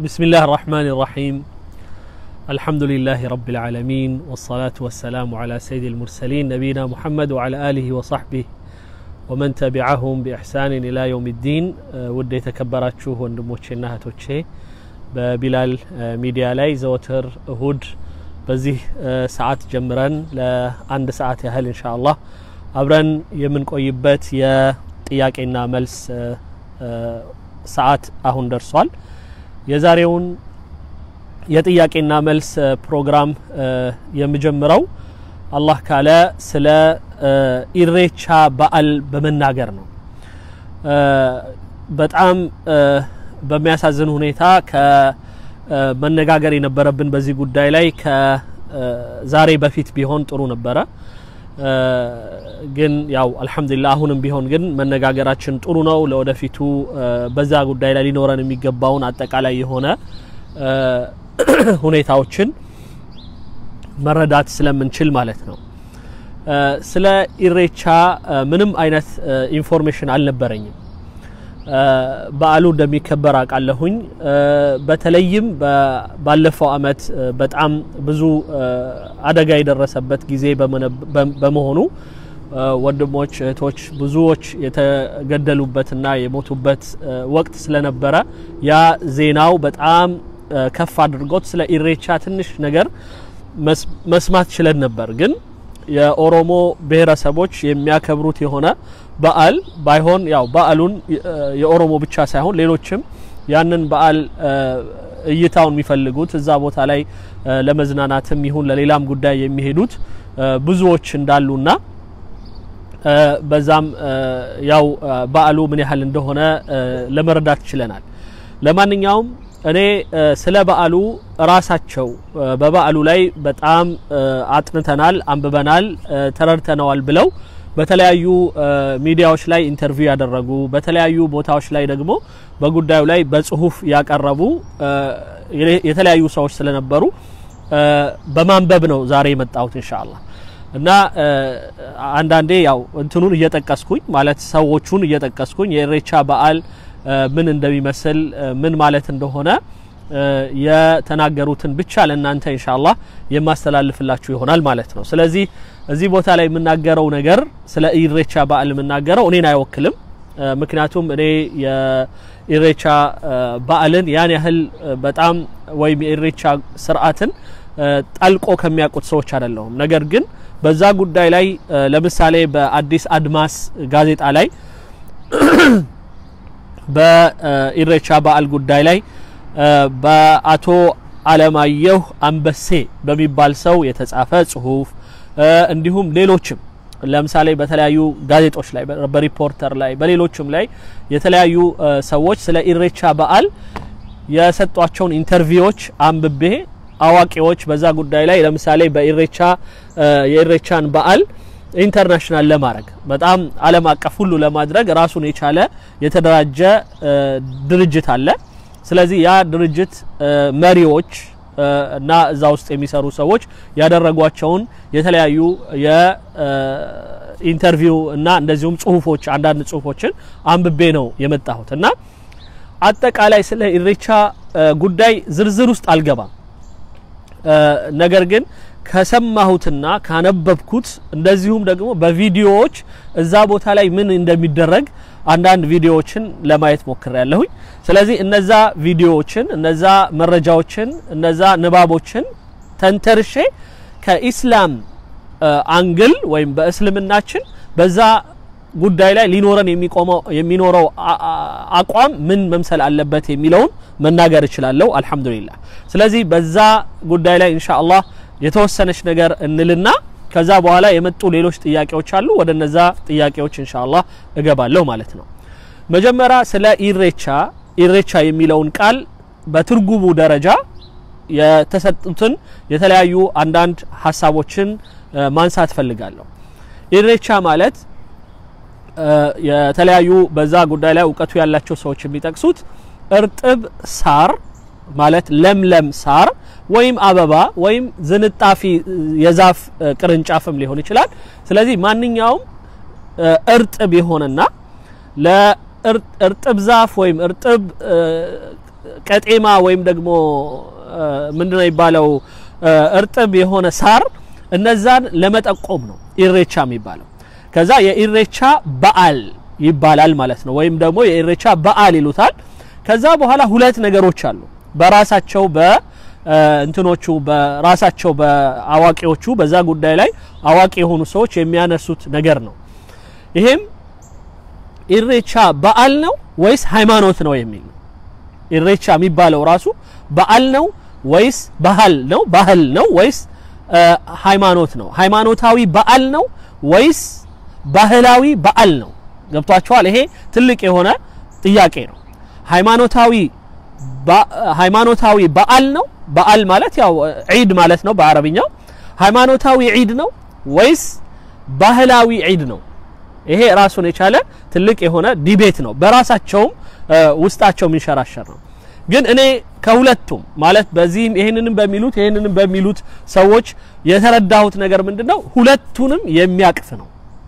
بسم الله الرحمن الرحيم الحمد لله رب العالمين والصلاة والسلام على سيد المرسلين نبينا محمد وعلى آله وصحبه ومن تبعهم بإحسان إلى يوم الدين ود የተከበራችሁ ወንድሞቼና እህቶቼ በቢላል ሚዲያ ላይ ዘወትር እሁድ በዚህ ሰዓት ጀምረን ለአንድ ሰዓት ያህል እንሻ አላህ አብረን የምንቆይበት የጥያቄና መልስ ሰዓት አሁን ደርሷል። የዛሬውን የጥያቄና መልስ ፕሮግራም የምጀምረው አላህ ካለ ስለ ኢሬቻ በዓል በመናገር ነው። በጣም በሚያሳዝን ሁኔታ ከመነጋገር የነበረብን በዚህ ጉዳይ ላይ ከዛሬ በፊት ቢሆን ጥሩ ነበረ። ግን ያው አልሐምዱሊላህ አሁንም ቢሆን ግን መነጋገራችን ጥሩ ነው። ለወደፊቱ በዛ ጉዳይ ላይ ሊኖረን የሚገባውን አጠቃላይ የሆነ ሁኔታዎችን መረዳት ስለምንችል ማለት ነው። ስለ ኢሬቻ ምንም አይነት ኢንፎርሜሽን አልነበረኝም። በዓሉ እንደሚከበር አውቃለሁኝ። በተለይም ባለፈው አመት በጣም ብዙ አደጋ የደረሰበት ጊዜ በመሆኑ ወንድሞች፣ እህቶች ብዙዎች የተገደሉበትና የሞቱበት ወቅት ስለነበረ ያ ዜናው በጣም ከፍ አድርጎት ስለ ኢሬቻ ትንሽ ነገር መስማት ችለን ነበር ግን የኦሮሞ ብሔረሰቦች የሚያከብሩት የሆነ በዓል ባይሆን ያው በዓሉን የኦሮሞ ብቻ ሳይሆን ሌሎችም ያንን በዓል እይታውን የሚፈልጉት እዛ ቦታ ላይ ለመዝናናትም ይሁን ለሌላም ጉዳይ የሚሄዱት ብዙዎች እንዳሉና በዛም ያው በዓሉ ምን ያህል እንደሆነ ለመረዳት ችለናል። ለማንኛውም እኔ ስለ በዓሉ ራሳቸው በበዓሉ ላይ በጣም አጥንተናል፣ አንብበናል፣ ተረድተነዋል ብለው በተለያዩ ሚዲያዎች ላይ ኢንተርቪው ያደረጉ በተለያዩ ቦታዎች ላይ ደግሞ በጉዳዩ ላይ በጽሁፍ ያቀረቡ የተለያዩ ሰዎች ስለነበሩ በማንበብ ነው ዛሬ የመጣሁት ኢንሻአላህ። እና አንዳንዴ ያው እንትኑን እየጠቀስኩኝ ማለት ሰዎቹን እየጠቀስኩኝ የኢሬቻ በዓል ምን እንደሚመስል ምን ማለት እንደሆነ የተናገሩትን ብቻ ለእናንተ ኢንሻአላህ የማስተላልፍላችሁ ይሆናል ማለት ነው። ስለዚህ እዚህ ቦታ ላይ የምናገረው ነገር ስለ ኢሬቻ በዓል የምናገረው እኔን አይወክልም። ምክንያቱም እኔ የኢሬቻ በዓልን ያን ያህል በጣም ወይም የኢሬቻ ስርዓትን ጠልቆ ከሚያውቁት ሰዎች አይደለሁም። ነገር ግን በዛ ጉዳይ ላይ ለምሳሌ በአዲስ አድማስ ጋዜጣ ላይ በኢሬቻ በዓል ጉዳይ ላይ በአቶ አለማየሁ አንበሴ በሚባል ሰው የተጻፈ ጽሁፍ እንዲሁም ሌሎችም ለምሳሌ በተለያዩ ጋዜጦች ላይ በሪፖርተር ላይ በሌሎችም ላይ የተለያዩ ሰዎች ስለ ኢሬቻ በዓል የሰጧቸውን ኢንተርቪዎች አንብቤ አዋቂዎች በዛ ጉዳይ ላይ ለምሳሌ በኢሬቻ የኢሬቻን በዓል ኢንተርናሽናል ለማድረግ በጣም ዓለም አቀፍ ሁሉ ለማድረግ ራሱን የቻለ የተደራጀ ድርጅት አለ። ስለዚህ ያ ድርጅት መሪዎች እና እዛ ውስጥ የሚሰሩ ሰዎች ያደረጓቸውን የተለያዩ የኢንተርቪው እና እንደዚሁም ጽሁፎች አንዳንድ ጽሁፎችን አንብቤ ነው የመጣሁት እና አጠቃላይ ስለ ኢሬቻ ጉዳይ ዝርዝር ውስጥ አልገባም። ነገር ግን ከሰማሁትና ካነበብኩት እንደዚሁም ደግሞ በቪዲዮዎች እዛ ቦታ ላይ ምን እንደሚደረግ አንዳንድ ቪዲዮዎችን ለማየት ሞክር ያለሁኝ። ስለዚህ እነዛ ቪዲዮዎችን፣ እነዛ መረጃዎችን፣ እነዛ ንባቦችን ተንተርሼ ከኢስላም አንግል ወይም በእስልምናችን በዛ ጉዳይ ላይ ሊኖረን የሚኖረው አቋም ምን መምሰል አለበት የሚለውን መናገር እችላለሁ። አልሐምዱሊላህ። ስለዚህ በዛ ጉዳይ ላይ ኢንሻአላህ የተወሰነች ነገር እንልና ከዛ በኋላ የመጡ ሌሎች ጥያቄዎች አሉ። ወደ እነዛ ጥያቄዎች ኢንሻአላህ እገባለሁ ማለት ነው። መጀመሪያ ስለ ኢሬቻ ኢሬቻ የሚለውን ቃል በትርጉሙ ደረጃ የተሰጡትን የተለያዩ አንዳንድ ሀሳቦችን ማንሳት ፈልጋለሁ። ኢሬቻ ማለት የተለያዩ በዛ ጉዳይ ላይ እውቀቱ ያላቸው ሰዎች የሚጠቅሱት እርጥብ ሳር ማለት ለምለም ሳር ወይም አበባ ወይም ዝንጣፊ የዛፍ ቅርንጫፍም ሊሆን ይችላል። ስለዚህ ማንኛውም እርጥብ የሆነና ለእርጥብ ዛፍ ወይም እርጥብ ቀጤማ ወይም ደግሞ ምንድነው የሚባለው እርጥብ የሆነ ሳር እነዛን ለመጠቆም ነው ኢሬቻ የሚባለው። ከዛ የኢሬቻ በዓል ይባላል ማለት ነው። ወይም ደግሞ የኢሬቻ በዓል ይሉታል። ከዛ በኋላ ሁለት ነገሮች አሉ በራሳቸው በእንትኖቹ በራሳቸው በአዋቂዎቹ በዛ ጉዳይ ላይ አዋቂ የሆኑ ሰዎች የሚያነሱት ነገር ነው። ይሄም ኢሬቻ በዓል ነው ወይስ ሃይማኖት ነው የሚል ነው። ኢሬቻ የሚባለው ራሱ በዓል ነው ወይስ ባህል ነው? ባህል ነው ወይስ ሃይማኖት ነው? ሃይማኖታዊ በዓል ነው ወይስ ባህላዊ በዓል ነው? ገብቷቸዋል። ይሄ ትልቅ የሆነ ጥያቄ ነው። ሃይማኖታዊ ሃይማኖታዊ በዓል ነው። በዓል ማለት ያው ዒድ ማለት ነው በአረብኛው። ሃይማኖታዊ ዒድ ነው ወይስ ባህላዊ ዒድ ነው? ይሄ ራሱን የቻለ ትልቅ የሆነ ዲቤት ነው። በራሳቸውም ውስጣቸው የሚንሸራሸር ነው። ግን እኔ ከሁለቱም ማለት በዚህም ይሄንንም በሚሉት ይሄንንም በሚሉት ሰዎች የተረዳሁት ነገር ምንድነው ሁለቱንም የሚያቅፍ ነው።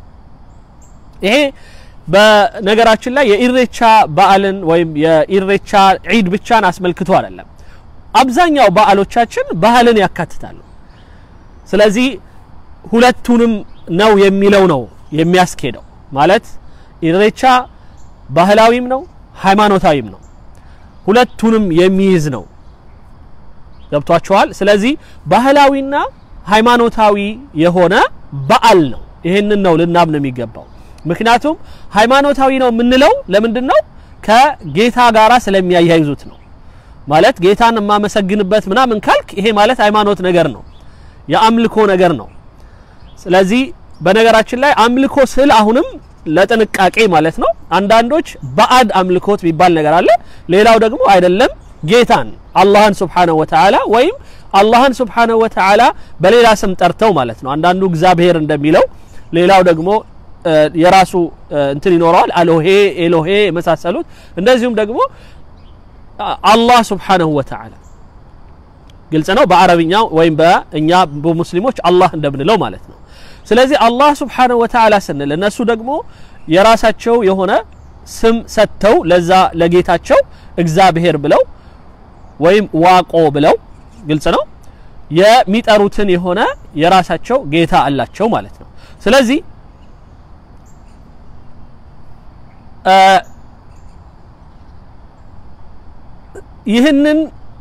ይሄ በነገራችን ላይ የኢሬቻ በዓልን ወይም የኢሬቻ ዒድ ብቻን አስመልክቶ አይደለም። አብዛኛው በዓሎቻችን ባህልን ያካትታሉ። ስለዚህ ሁለቱንም ነው የሚለው ነው የሚያስኬደው። ማለት ኢሬቻ ባህላዊም ነው ሃይማኖታዊም ነው። ሁለቱንም የሚይዝ ነው። ገብቷችኋል? ስለዚህ ባህላዊና ሃይማኖታዊ የሆነ በዓል ነው። ይህንን ነው ልናምን የሚገባው። ምክንያቱም ሃይማኖታዊ ነው የምንለው ለምንድን ነው? ከጌታ ጋራ ስለሚያያይዙት ነው። ማለት ጌታን የማመሰግንበት ምናምን ካልክ ይሄ ማለት ሃይማኖት ነገር ነው፣ የአምልኮ ነገር ነው። ስለዚህ በነገራችን ላይ አምልኮ ስል አሁንም ለጥንቃቄ ማለት ነው። አንዳንዶች ባዕድ አምልኮት የሚባል ነገር አለ። ሌላው ደግሞ አይደለም ጌታን አላህን ሱብሓነሁ ወተዓላ ወይም አላህን ሱብሓነሁ ወተዓላ በሌላ ስም ጠርተው ማለት ነው። አንዳንዱ እግዚአብሔር እንደሚለው፣ ሌላው ደግሞ የራሱ እንትን ይኖረዋል። አሎሄ ኤሎሄ የመሳሰሉት እንደዚሁም ደግሞ አላህ ሱብሓነሁ ወተዓላ ግልጽ ነው። በአረብኛው ወይም በእኛ በሙስሊሞች አላህ እንደምንለው ማለት ነው። ስለዚህ አላህ ሱብሓነሁ ወተዓላ ስንል እነሱ ደግሞ የራሳቸው የሆነ ስም ሰጥተው ለዛ ለጌታቸው እግዚአብሔር ብለው ወይም ዋቆ ብለው ግልጽ ነው የሚጠሩትን የሆነ የራሳቸው ጌታ አላቸው ማለት ነው። ስለዚህ ይህንን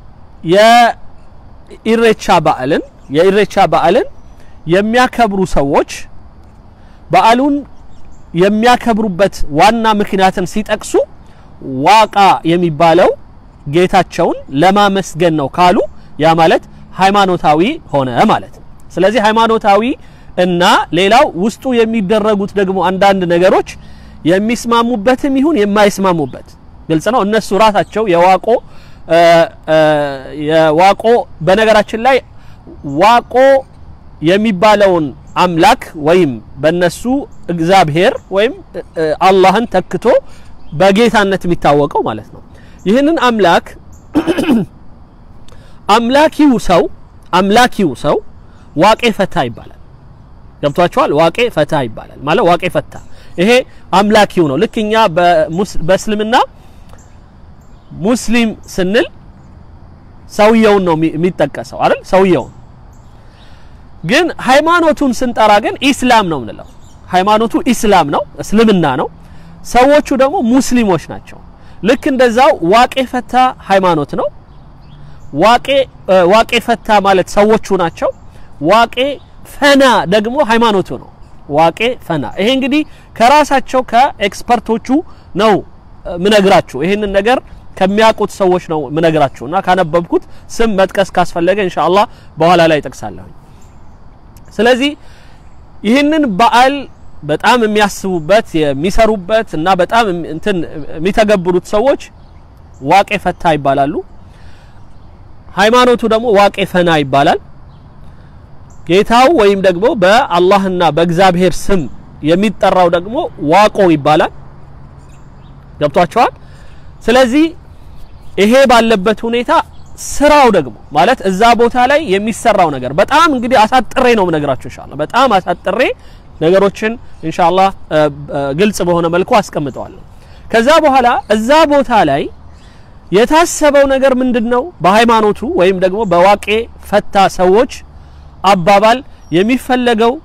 የኢሬቻ በዓልን የኢሬቻ በዓልን የሚያከብሩ ሰዎች በዓሉን የሚያከብሩበት ዋና ምክንያትን ሲጠቅሱ ዋቃ የሚባለው ጌታቸውን ለማመስገን ነው ካሉ ያ ማለት ሃይማኖታዊ ሆነ ማለት ነው። ስለዚህ ሃይማኖታዊ እና ሌላው ውስጡ የሚደረጉት ደግሞ አንዳንድ ነገሮች የሚስማሙበትም ይሁን የማይስማሙበት ግልጽ ነው። እነሱ ራሳቸው የዋቆ የዋቆ በነገራችን ላይ ዋቆ የሚባለውን አምላክ ወይም በነሱ እግዚአብሔር ወይም አላህን ተክቶ በጌታነት የሚታወቀው ማለት ነው። ይህንን አምላክ አምላኪው ሰው አምላኪው ሰው ዋቄ ፈታ ይባላል። ገብቷቸዋል። ዋቄ ፈታ ይባላል ማለት ዋቄ ፈታ ይሄ አምላኪው ነው። ልክ እኛ በእስልምና ሙስሊም ስንል ሰውየውን ነው የሚጠቀሰው አይደል? ሰውየውን ግን ሃይማኖቱን ስንጠራ ግን ኢስላም ነው የምንለው። ሃይማኖቱ ኢስላም ነው፣ እስልምና ነው። ሰዎቹ ደግሞ ሙስሊሞች ናቸው። ልክ እንደዛው ዋቄ ፈታ ሃይማኖት ነው። ዋቄ ዋቄ ፈታ ማለት ሰዎቹ ናቸው። ዋቄ ፈና ደግሞ ሃይማኖቱ ነው። ዋቄ ፈና ይሄ እንግዲህ ከራሳቸው ከኤክስፐርቶቹ ነው ምነግራችሁ። ይሄንን ነገር ከሚያውቁት ሰዎች ነው ምነግራችሁ እና ካነበብኩት ስም መጥቀስ ካስፈለገ ኢንሻአላህ በኋላ ላይ ጠቅሳለሁ። ስለዚህ ይህንን በዓል በጣም የሚያስቡበት የሚሰሩበት እና በጣም እንትን የሚተገብሩት ሰዎች ዋቄ ፈታ ይባላሉ። ሃይማኖቱ ደግሞ ዋቄ ፈና ይባላል። ጌታው ወይም ደግሞ በአላህና በእግዚአብሔር ስም የሚጠራው ደግሞ ዋቆ ይባላል። ገብቷቸዋል። ስለዚህ ይሄ ባለበት ሁኔታ ስራው ደግሞ ማለት እዛ ቦታ ላይ የሚሰራው ነገር በጣም እንግዲህ አሳጥሬ ነው የምነግራችሁ ኢንሻአላህ። በጣም አሳጥሬ ነገሮችን ኢንሻአላህ ግልጽ በሆነ መልኩ አስቀምጠዋለሁ። ከዛ በኋላ እዛ ቦታ ላይ የታሰበው ነገር ምንድን ነው? በሃይማኖቱ ወይም ደግሞ በዋቄ ፈታ ሰዎች አባባል የሚፈለገው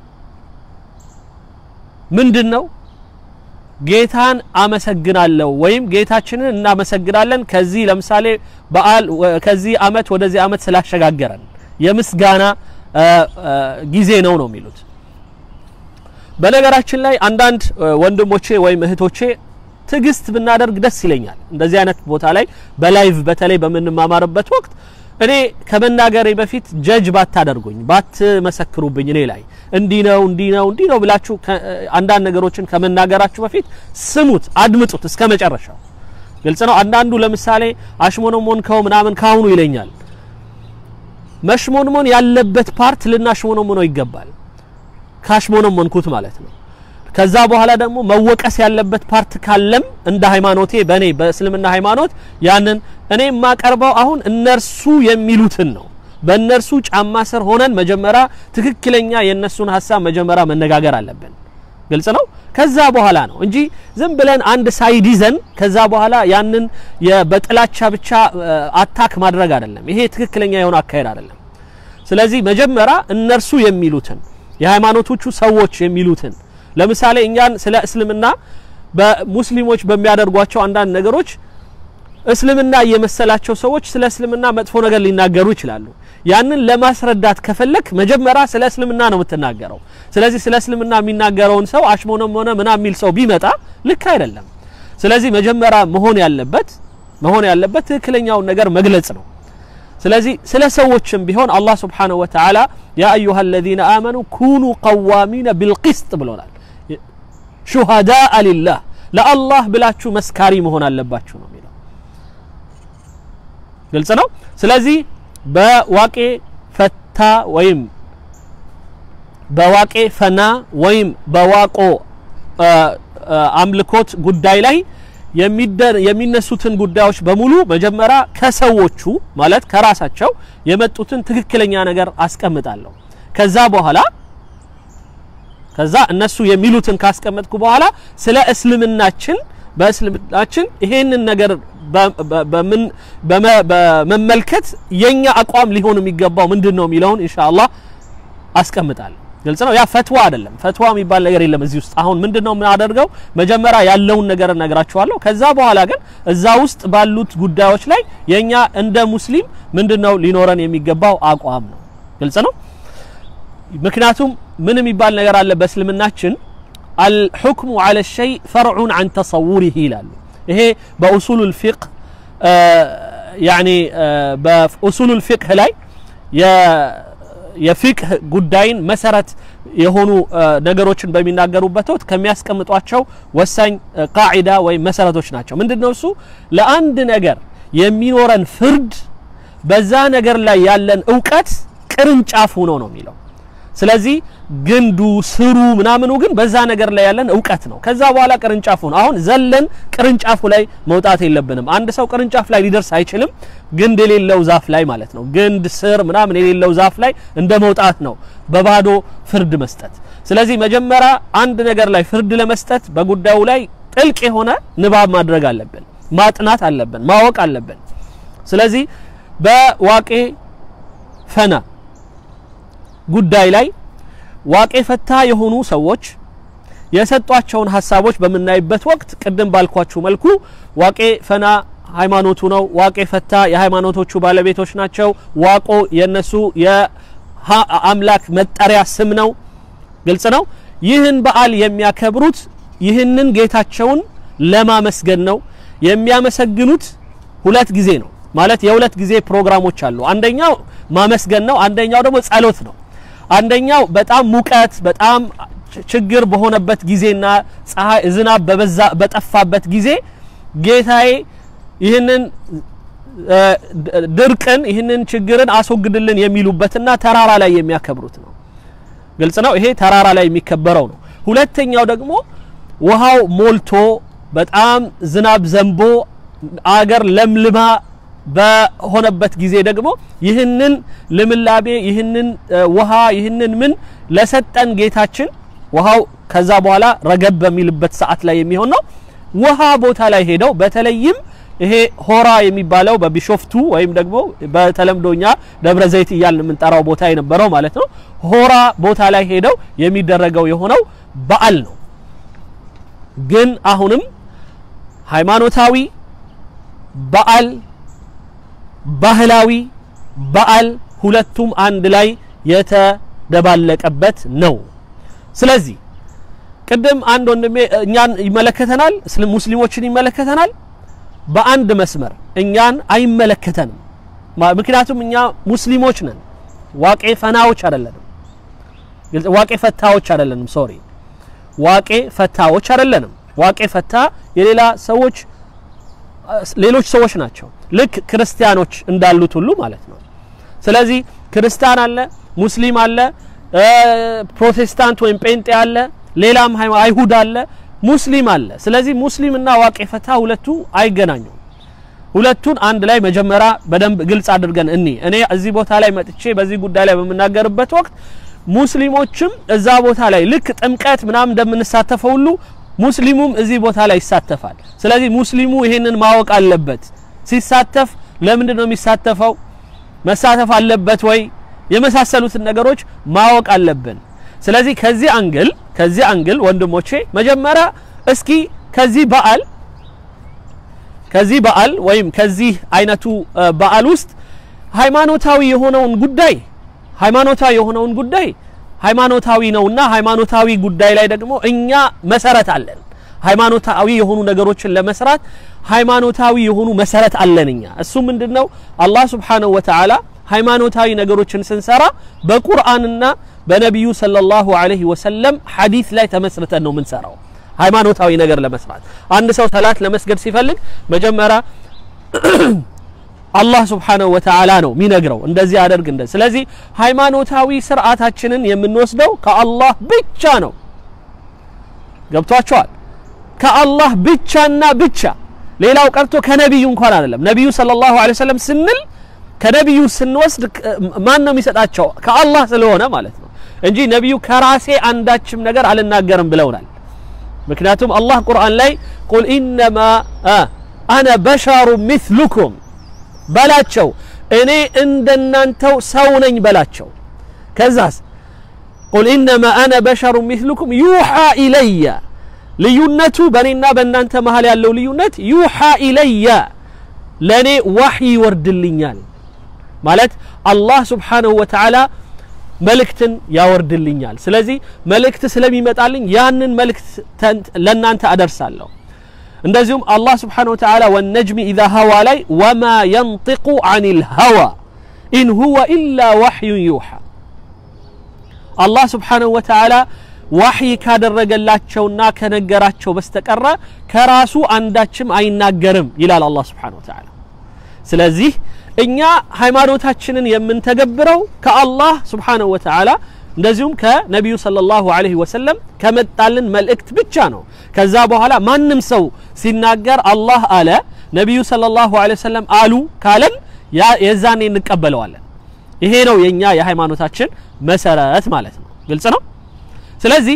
ምንድን ነው? ጌታን አመሰግናለሁ ወይም ጌታችንን እናመሰግናለን ከዚህ ለምሳሌ በዓል ከዚህ አመት ወደዚህ አመት ስላሸጋገረን የምስጋና ጊዜ ነው ነው የሚሉት። በነገራችን ላይ አንዳንድ ወንድሞቼ ወይም እህቶቼ ትዕግስት ብናደርግ ደስ ይለኛል። እንደዚህ አይነት ቦታ ላይ በላይቭ በተለይ በምንማማርበት ወቅት እኔ ከመናገሬ በፊት ጀጅ ባታደርጉኝ ባትመሰክሩብኝ እኔ ላይ እንዲህ ነው እንዲህ ነው እንዲህ ነው ብላችሁ አንዳንድ ነገሮችን ከመናገራችሁ በፊት ስሙት፣ አድምጡት እስከ መጨረሻው። ግልጽ ነው። አንዳንዱ ለምሳሌ አሽሞነሞን ከው ምናምን ካሁኑ ይለኛል። መሽሞንሞን ያለበት ፓርት ልናሽሞነሞነው ይገባል። ካሽሞነሞንኩት ማለት ነው። ከዛ በኋላ ደግሞ መወቀስ ያለበት ፓርት ካለም እንደ ሃይማኖቴ በእኔ በእስልምና ሃይማኖት ያንን እኔ የማቀርበው አሁን እነርሱ የሚሉትን ነው። በእነርሱ ጫማ ስር ሆነን መጀመሪያ ትክክለኛ የእነሱን ሀሳብ መጀመሪያ መነጋገር አለብን። ግልጽ ነው። ከዛ በኋላ ነው እንጂ ዝም ብለን አንድ ሳይድ ይዘን ከዛ በኋላ ያንን በጥላቻ ብቻ አታክ ማድረግ አይደለም። ይሄ ትክክለኛ የሆነ አካሄድ አይደለም። ስለዚህ መጀመሪያ እነርሱ የሚሉትን የሃይማኖቶቹ ሰዎች የሚሉትን ለምሳሌ እኛን ስለ እስልምና በሙስሊሞች በሚያደርጓቸው አንዳንድ ነገሮች እስልምና የመሰላቸው ሰዎች ስለ እስልምና መጥፎ ነገር ሊናገሩ ይችላሉ። ያንን ለማስረዳት ከፈለክ መጀመሪያ ስለ እስልምና ነው የምትናገረው። ስለዚህ ስለ እስልምና የሚናገረውን ሰው አሽሞነም ሆነ ምና የሚል ሰው ቢመጣ ልክ አይደለም። ስለዚህ መጀመሪያ መሆን ያለበት መሆን ያለበት ትክክለኛውን ነገር መግለጽ ነው። ስለዚህ ስለ ሰዎችም ቢሆን አላህ ስብሓነሁ ወተዓላ ያ አዩሃ አለዚነ አመኑ ኩኑ ቀዋሚነ ቢልቂስጥ ብሎናል። ሹሃዳአ ሊላህ ለአላህ ብላችሁ መስካሪ መሆን አለባችሁ ነው የሚለው። ግልጽ ነው። ስለዚህ በዋቄ ፈታ ወይም በዋቄ ፈና ወይም በዋቆ አምልኮት ጉዳይ ላይ የሚነሱትን ጉዳዮች በሙሉ መጀመሪያ ከሰዎቹ ማለት ከራሳቸው የመጡትን ትክክለኛ ነገር አስቀምጣለሁ። ከዛ በኋላ ከዛ እነሱ የሚሉትን ካስቀመጥኩ በኋላ ስለ እስልምናችን በእስልምናችን ይሄንን ነገር በመመልከት የኛ አቋም ሊሆን የሚገባው ምንድን ነው የሚለውን ኢንሻአላህ አስቀምጣለሁ። ግልጽ ነው። ያ ፈትዋ አይደለም። ፈትዋ የሚባል ነገር የለም እዚህ ውስጥ። አሁን ምንድነው የምናደርገው? መጀመሪያ ያለውን ነገር እነግራችኋለሁ። ከዛ በኋላ ግን እዛ ውስጥ ባሉት ጉዳዮች ላይ የኛ እንደ ሙስሊም ምንድነው ሊኖረን የሚገባው አቋም ነው። ግልጽ ነው። ምክንያቱም ምን የሚባል ነገር አለ በእስልምናችን አልሑክሙ ዐለ ሸይ ፈርዑን ዐን ተሰውሪህ ይላሉ። ይሄ በኡሱሉል ፊቅህ ያኒ በኡሱሉል ፊቅህ ላይ የፊቅህ ጉዳይን መሰረት የሆኑ ነገሮችን በሚናገሩበት ወቅት ከሚያስቀምጧቸው ወሳኝ ቃዒዳ ወይም መሰረቶች ናቸው። ምንድነው እሱ? ለአንድ ነገር የሚኖረን ፍርድ በዛ ነገር ላይ ያለን እውቀት ቅርንጫፍ ሆኖ ነው የሚለው። ስለዚህ ግንዱ ስሩ ምናምኑ ግን በዛ ነገር ላይ ያለን እውቀት ነው። ከዛ በኋላ ቅርንጫፉ ነው። አሁን ዘለን ቅርንጫፉ ላይ መውጣት የለብንም። አንድ ሰው ቅርንጫፍ ላይ ሊደርስ አይችልም። ግንድ የሌለው ዛፍ ላይ ማለት ነው። ግንድ ስር ምናምን የሌለው ዛፍ ላይ እንደ መውጣት ነው በባዶ ፍርድ መስጠት። ስለዚህ መጀመሪያ አንድ ነገር ላይ ፍርድ ለመስጠት በጉዳዩ ላይ ጥልቅ የሆነ ንባብ ማድረግ አለብን፣ ማጥናት አለብን፣ ማወቅ አለብን። ስለዚህ በዋቄ ፈና ጉዳይ ላይ ዋቄ ፈታ የሆኑ ሰዎች የሰጧቸውን ሀሳቦች በምናይበት ወቅት ቅድም ባልኳችሁ መልኩ ዋቄ ፈና ሃይማኖቱ ነው። ዋቄ ፈታ የሃይማኖቶቹ ባለቤቶች ናቸው። ዋቆ የነሱ የአምላክ መጠሪያ ስም ነው። ግልጽ ነው። ይህን በዓል የሚያከብሩት ይህንን ጌታቸውን ለማመስገን ነው። የሚያመሰግኑት ሁለት ጊዜ ነው ማለት የሁለት ጊዜ ፕሮግራሞች አሉ። አንደኛው ማመስገን ነው። አንደኛው ደግሞ ጸሎት ነው። አንደኛው በጣም ሙቀት በጣም ችግር በሆነበት ጊዜና ፀሐይ ዝናብ በበዛ በጠፋበት ጊዜ ጌታዬ ይህንን ድርቅን ይህንን ችግርን አስወግድልን የሚሉበትና ተራራ ላይ የሚያከብሩት ነው። ግልጽ ነው። ይሄ ተራራ ላይ የሚከበረው ነው። ሁለተኛው ደግሞ ውሃው ሞልቶ በጣም ዝናብ ዘንቦ አገር ለምልማ በሆነበት ጊዜ ደግሞ ይህንን ልምላቤ ይህንን ውሃ ይህንን ምን ለሰጠን ጌታችን ውሃው ከዛ በኋላ ረገብ በሚልበት ሰዓት ላይ የሚሆን ነው። ውሃ ቦታ ላይ ሄደው በተለይም ይሄ ሆራ የሚባለው በቢሾፍቱ ወይም ደግሞ በተለምዶኛ ደብረ ዘይት እያልን የምንጠራው ቦታ የነበረው ማለት ነው። ሆራ ቦታ ላይ ሄደው የሚደረገው የሆነው በዓል ነው። ግን አሁንም ሃይማኖታዊ በዓል ባህላዊ በዓል ሁለቱም አንድ ላይ የተደባለቀበት ነው። ስለዚህ ቅድም አንድ ወንድሜ እኛን ይመለከተናል፣ ሙስሊሞችን ይመለከተናል። በአንድ መስመር እኛን አይመለከተንም። ምክንያቱም እኛ ሙስሊሞች ነን። ዋቄ ፈናዎች አይደለንም። ዋቄ ፈታዎች አይደለንም። ሶሪ ዋቄ ፈታዎች አይደለንም። ዋቄ ፈታ የሌላ ሰዎች ሌሎች ሰዎች ናቸው። ልክ ክርስቲያኖች እንዳሉት ሁሉ ማለት ነው። ስለዚህ ክርስቲያን አለ፣ ሙስሊም አለ፣ ፕሮቴስታንት ወይም ጴንጤ አለ፣ ሌላም አይሁድ አለ፣ ሙስሊም አለ። ስለዚህ ሙስሊምና ዋቄ ፈታ ሁለቱ አይገናኙም። ሁለቱን አንድ ላይ መጀመሪያ በደንብ ግልጽ አድርገን እኒ እኔ እዚህ ቦታ ላይ መጥቼ በዚህ ጉዳይ ላይ በምናገርበት ወቅት ሙስሊሞችም እዛ ቦታ ላይ ልክ ጥምቀት ምናምን እንደምንሳተፈው ሁሉ ሙስሊሙም እዚህ ቦታ ላይ ይሳተፋል። ስለዚህ ሙስሊሙ ይሄንን ማወቅ አለበት። ሲሳተፍ ለምንድን ነው የሚሳተፈው? መሳተፍ አለበት ወይ? የመሳሰሉትን ነገሮች ማወቅ አለብን። ስለዚህ ከዚህ አንግል ከዚህ አንግል ወንድሞቼ መጀመሪያ እስኪ ከዚህ በዓል ከዚህ በዓል ወይም ከዚህ አይነቱ በዓል ውስጥ ሃይማኖታዊ የሆነውን ጉዳይ ሃይማኖታዊ የሆነውን ጉዳይ ሃይማኖታዊ ነውና ሃይማኖታዊ ጉዳይ ላይ ደግሞ እኛ መሰረት አለን። ሃይማኖታዊ የሆኑ ነገሮችን ለመስራት ሃይማኖታዊ የሆኑ መሰረት አለን እኛ። እሱ ምንድነው? አላህ Subhanahu Wa Ta'ala ሃይማኖታዊ ነገሮችን ስንሰራ በቁርአንና በነቢዩ ሰለላሁ ዐለይሂ ወሰለም ሐዲስ ላይ ተመስርተን ነው የምንሰራው። ሃይማኖታዊ ነገር ለመስራት አንድ ሰው ሰላት ለመስገድ ሲፈልግ መጀመሪያ አላህ ስብሓነሁ ወተዓላ ነው የሚነግረው እንደዚህ አደርግ እንደ ስለዚህ ሃይማኖታዊ ስርዓታችንን የምንወስደው ከአላህ ብቻ ነው ገብቷቸዋል ከአላህ ብቻና ብቻ ሌላው ቀርቶ ከነቢዩ እንኳን አይደለም ነቢዩ ሰለላሁ ዐለይሂ ወሰለም ስንል ከነቢዩ ስንወስድ ማን ነው የሚሰጣቸው ከአላህ ስለሆነ ማለት ነው እንጂ ነቢዩ ከራሴ አንዳችም ነገር አልናገርም ብለውናል ምክንያቱም አላህ ቁርአን ላይ ቁል ኢነማ አነ በሸሩ ሚስሉኩም በላቸው እኔ እንደናንተው ሰው ነኝ በላቸው ከዛስ ቁል ኢነማ አነ በሸሩ ሚስሉኩም ዩሓ ኢለየ ልዩነቱ በእኔና በእናንተ መሀል ያለው ልዩነት ዩሓ ኢለየ ለእኔ ዋሕይ ይወርድልኛል ማለት አላህ ስብሓንሁ ወተዓላ መልእክትን ያወርድልኛል ስለዚህ መልእክት ስለሚመጣልኝ ያንን መልእክት ለእናንተ አደርሳለሁ እንደዚሁም አላህ ስብሓንሁ ወተዓላ ወነጅሚ ኢዛ ሀዋ ላይ ወማ የንጢቁ አን ልሀዋ ኢን ሁወ ኢላ ዋሕዩን ዩሓ አላህ ስብሓንሁ ወተዓላ ዋሕይ ካደረገላቸውና ከነገራቸው በስተቀረ ከራሱ አንዳችም አይናገርም ይላል አላህ ስብሓንሁ ወተዓላ ስለዚህ እኛ ሃይማኖታችንን የምንተገብረው ከአላህ ስብሓንሁ ወተዓላ እንደዚሁም ከነቢዩ ሰለላሁ ዐለይሂ ወሰለም ከመጣልን መልእክት ብቻ ነው ከዛ በኋላ ማንም ሰው ሲናገር አላህ አለ ነቢዩ ሰለላሁ ዐለይሂ ወሰለም አሉ ካለን የዛኔ እንቀበለዋለን ይሄ ነው የኛ የሃይማኖታችን መሰረት ማለት ነው ግልጽ ነው ስለዚህ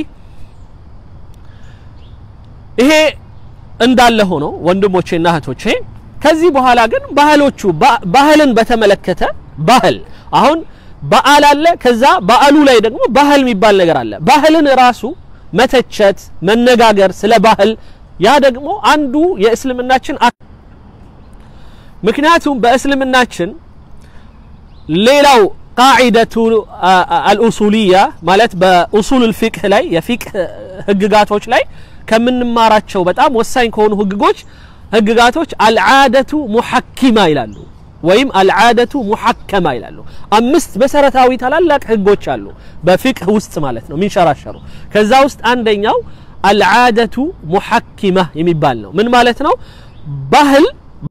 ይሄ እንዳለ ሆኖ ወንድሞቼና እህቶቼ ከዚህ በኋላ ግን ባህሎቹ ባህልን በተመለከተ ባህል አሁን በዓል አለ ከዛ በዓሉ ላይ ደግሞ ባህል የሚባል ነገር አለ ባህልን ራሱ መተቸት መነጋገር ስለ ባህል ያ ደግሞ አንዱ የእስልምናችን ምክንያቱም በእስልምናችን ሌላው ቃዒደቱ አልኡሱልያ ማለት በኡሱል ልፊቅህ ላይ የፊቅህ ህግጋቶች ላይ ከምንማራቸው በጣም ወሳኝ ከሆኑ ህግጎች ህግጋቶች አልዓደቱ ሙሐኪማ ይላሉ ወይም አልዓደቱ ሙሐከማ ይላሉ አምስት መሰረታዊ ታላላቅ ህጎች አሉ በፊቅህ ውስጥ ማለት ነው ሚንሸራሸሩ ከዛ ውስጥ አንደኛው አልዓደቱ ሙሐኪማ የሚባል ነው ምን ማለት ነው ባህል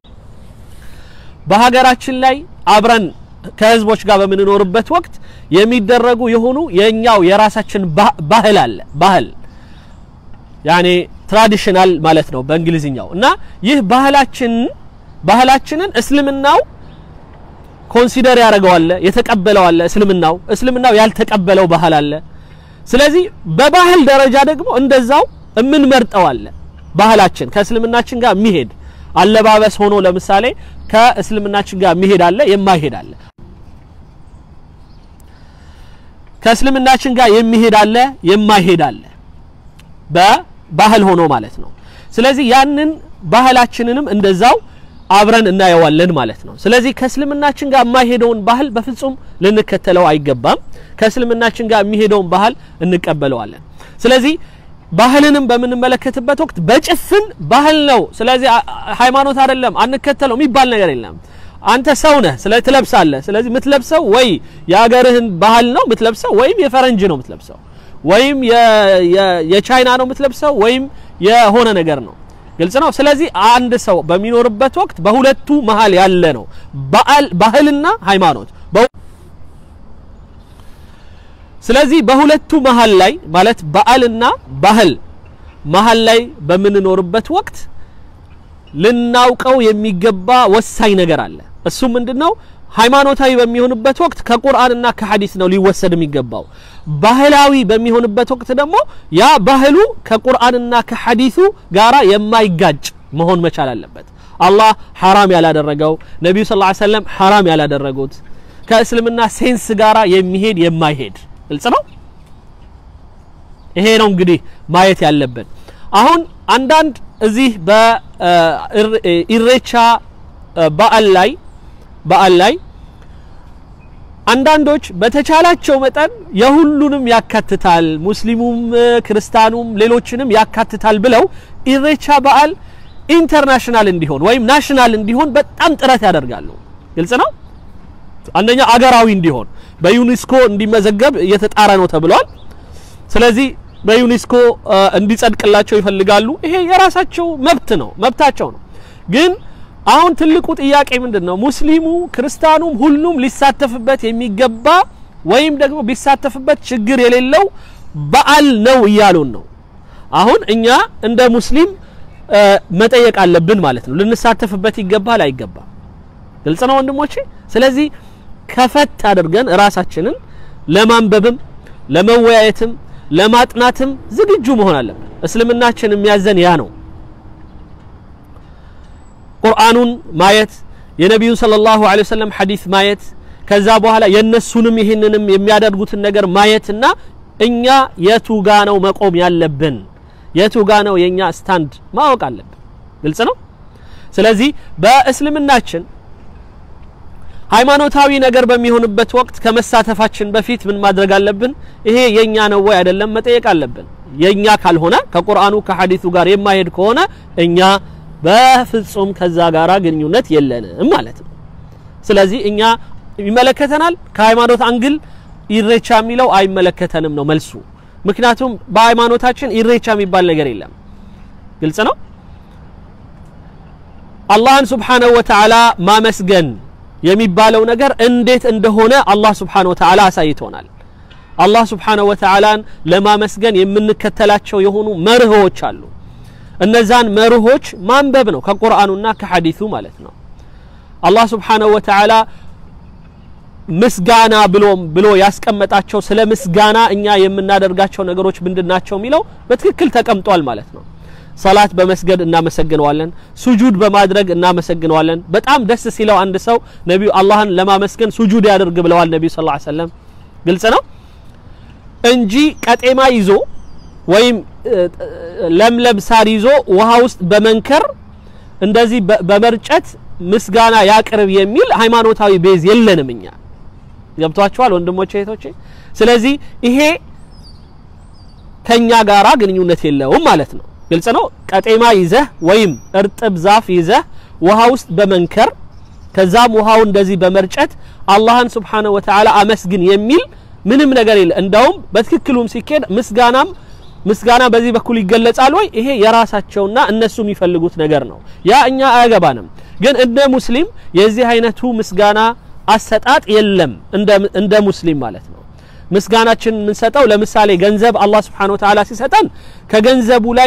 በሀገራችን ላይ አብረን ከህዝቦች ጋር በምንኖርበት ወቅት የሚደረጉ የሆኑ የኛው የራሳችን ባህል አለ ባህል ያኔ ትራዲሽናል ማለት ነው በእንግሊዝኛው እና ይህ ባህላችን ባህላችንን እስልምናው ኮንሲደር ያደርገዋል የተቀበለው አለ እስልምናው እስልምናው ያልተቀበለው ባህል አለ ስለዚህ በባህል ደረጃ ደግሞ እንደዛው የምንመርጠው አለ ባህላችን ከእስልምናችን ጋር የሚሄድ አለባበስ ሆኖ ለምሳሌ ከእስልምናችን ጋር የሚሄድ አለ፣ የማይሄድ አለ። ከእስልምናችን ጋር የሚሄድ አለ፣ የማይሄድ አለ። በባህል ሆኖ ማለት ነው። ስለዚህ ያንን ባህላችንንም እንደዛው አብረን እናየዋለን ማለት ነው። ስለዚህ ከእስልምናችን ጋር የማይሄደውን ባህል በፍጹም ልንከተለው አይገባም። ከእስልምናችን ጋር የሚሄደውን ባህል እንቀበለዋለን። ስለዚህ ባህልንም በምንመለከትበት ወቅት በጭፍን ባህል ነው፣ ስለዚህ ሃይማኖት አይደለም አንከተለው የሚባል ነገር የለም። አንተ ሰው ነህ፣ ስለዚህ ትለብሳለህ። ስለዚህ የምትለብሰው ወይ የሀገርህን ባህል ነው የምትለብሰው፣ ወይም የፈረንጅ ነው የምትለብሰው፣ ወይም የቻይና ነው የምትለብሰው፣ ወይም የሆነ ነገር ነው። ግልጽ ነው። ስለዚህ አንድ ሰው በሚኖርበት ወቅት በሁለቱ መሀል ያለ ነው ባህልና ሃይማኖት። ስለዚህ በሁለቱ መሀል ላይ ማለት በዓልና ባህል መሀል ላይ በምንኖርበት ወቅት ልናውቀው የሚገባ ወሳኝ ነገር አለ። እሱ ምንድነው? ሃይማኖታዊ በሚሆንበት ወቅት ከቁርአንና ከሐዲስ ነው ሊወሰድ የሚገባው። ባህላዊ በሚሆንበት ወቅት ደግሞ ያ ባህሉ ከቁርአንና ከሐዲሱ ጋራ የማይጋጭ መሆን መቻል አለበት። አላህ ሐራም ያላደረገው ነቢዩ ሰለላሁ ዐለይሂ ወሰለም ሐራም ያላደረጉት ከእስልምና ሴንስ ጋራ የሚሄድ የማይሄድ ግልጽ ነው። ይሄ ነው እንግዲህ ማየት ያለብን። አሁን አንዳንድ እዚህ በኢሬቻ በዓል ላይ በዓል ላይ አንዳንዶች በተቻላቸው መጠን የሁሉንም ያካትታል፣ ሙስሊሙም፣ ክርስቲያኑም ሌሎችንም ያካትታል ብለው ኢሬቻ በዓል ኢንተርናሽናል እንዲሆን ወይም ናሽናል እንዲሆን በጣም ጥረት ያደርጋሉ። ግልጽ ነው። አንደኛ አገራዊ እንዲሆን በዩኔስኮ እንዲመዘገብ እየተጣረ ነው ተብሏል። ስለዚህ በዩኔስኮ እንዲጸድቅላቸው ይፈልጋሉ። ይሄ የራሳቸው መብት ነው፣ መብታቸው ነው። ግን አሁን ትልቁ ጥያቄ ምንድን ነው? ሙስሊሙ ክርስቲያኑም ሁሉም ሊሳተፍበት የሚገባ ወይም ደግሞ ቢሳተፍበት ችግር የሌለው በዓል ነው እያሉን ነው። አሁን እኛ እንደ ሙስሊም መጠየቅ አለብን ማለት ነው። ልንሳተፍበት ይገባል አይገባም? ግልጽ ነው ወንድሞቼ። ስለዚህ ከፈት አድርገን ራሳችንን ለማንበብም ለመወያየትም ለማጥናትም ዝግጁ መሆን አለብን። እስልምናችን የሚያዘን ያ ነው። ቁርአኑን ማየት የነቢዩን ሰለላሁ ዐለይሂ ወሰለም ሐዲስ ማየት ከዛ በኋላ የነሱንም ይህንንም የሚያደርጉትን ነገር ማየትና እኛ የቱ ጋ ነው መቆም ያለብን የቱ ጋ ነው የኛ ስታንድ ማወቅ አለብን። ግልጽ ነው። ስለዚህ በእስልምናችን ሃይማኖታዊ ነገር በሚሆንበት ወቅት ከመሳተፋችን በፊት ምን ማድረግ አለብን? ይሄ የኛ ነው ወይ አይደለም መጠየቅ አለብን። የኛ ካልሆነ ከቁርአኑ ከሐዲሱ ጋር የማይሄድ ከሆነ እኛ በፍጹም ከዛ ጋራ ግንኙነት የለንም ማለት ነው። ስለዚህ እኛ ይመለከተናል ከሃይማኖት አንግል ኢሬቻ የሚለው አይመለከተንም ነው መልሱ። ምክንያቱም በሃይማኖታችን ኢሬቻ የሚባል ነገር የለም። ግልጽ ነው። አላህን ሱብሓነሁ ወተዓላ ማመስገን የሚባለው ነገር እንዴት እንደሆነ አላህ ሱብሓነሁ ወተዓላ አሳይቶናል። አላህ ሱብሓነሁ ወተዓላን ለማመስገን የምንከተላቸው የሆኑ መርሆች አሉ። እነዛን መርሆች ማንበብ ነው ከቁርአኑና ከሐዲሱ ማለት ነው። አላህ ሱብሓነሁ ወተዓላ ምስጋና ብሎ ብሎ ያስቀመጣቸው ስለ ምስጋና እኛ የምናደርጋቸው ነገሮች ምንድናቸው የሚለው በትክክል ተቀምጧል ማለት ነው። ሰላት በመስገድ እናመሰግነዋለን። ሱጁድ በማድረግ እናመሰግነዋለን። በጣም ደስ ሲለው አንድ ሰው ነቢዩ አላህን ለማመስገን ሱጁድ ያደርግ ብለዋል ነቢዩ ሰለላሁ ዐለይሂ ወሰለም። ግልጽ ነው እንጂ ቀጤማ ይዞ ወይም ለምለም ሳር ይዞ ውሃ ውስጥ በመንከር እንደዚህ በመርጨት ምስጋና ያቅርብ የሚል ሃይማኖታዊ ቤዝ የለንም እኛ። ገብቷችኋል ወንድሞቼ እህቶቼ? ስለዚህ ይሄ ከኛ ጋራ ግንኙነት የለውም ማለት ነው። ግልጽ ነው። ቀጤማ ይዘህ ወይም እርጥብ ዛፍ ይዘህ ውሃ ውስጥ በመንከር ከዛም ውሃው እንደዚህ በመርጨት አላህን ሱብሓነሁ ወተዓላ አመስግን የሚል ምንም ነገር የለ። እንዳውም በትክክሉም ሲኬድ ምስጋናም ምስጋና በዚህ በኩል ይገለጻል ወይ? ይሄ የራሳቸውና እነሱ የሚፈልጉት ነገር ነው። ያ እኛ አያገባንም። ግን እንደ ሙስሊም የዚህ አይነቱ ምስጋና አሰጣጥ የለም። እንደ ሙስሊም ማለት ነው። ምስጋናችን የምንሰጠው ለምሳሌ ገንዘብ አላህ Subhanahu Wa Ta'ala ሲሰጠን ከገንዘቡ ላይ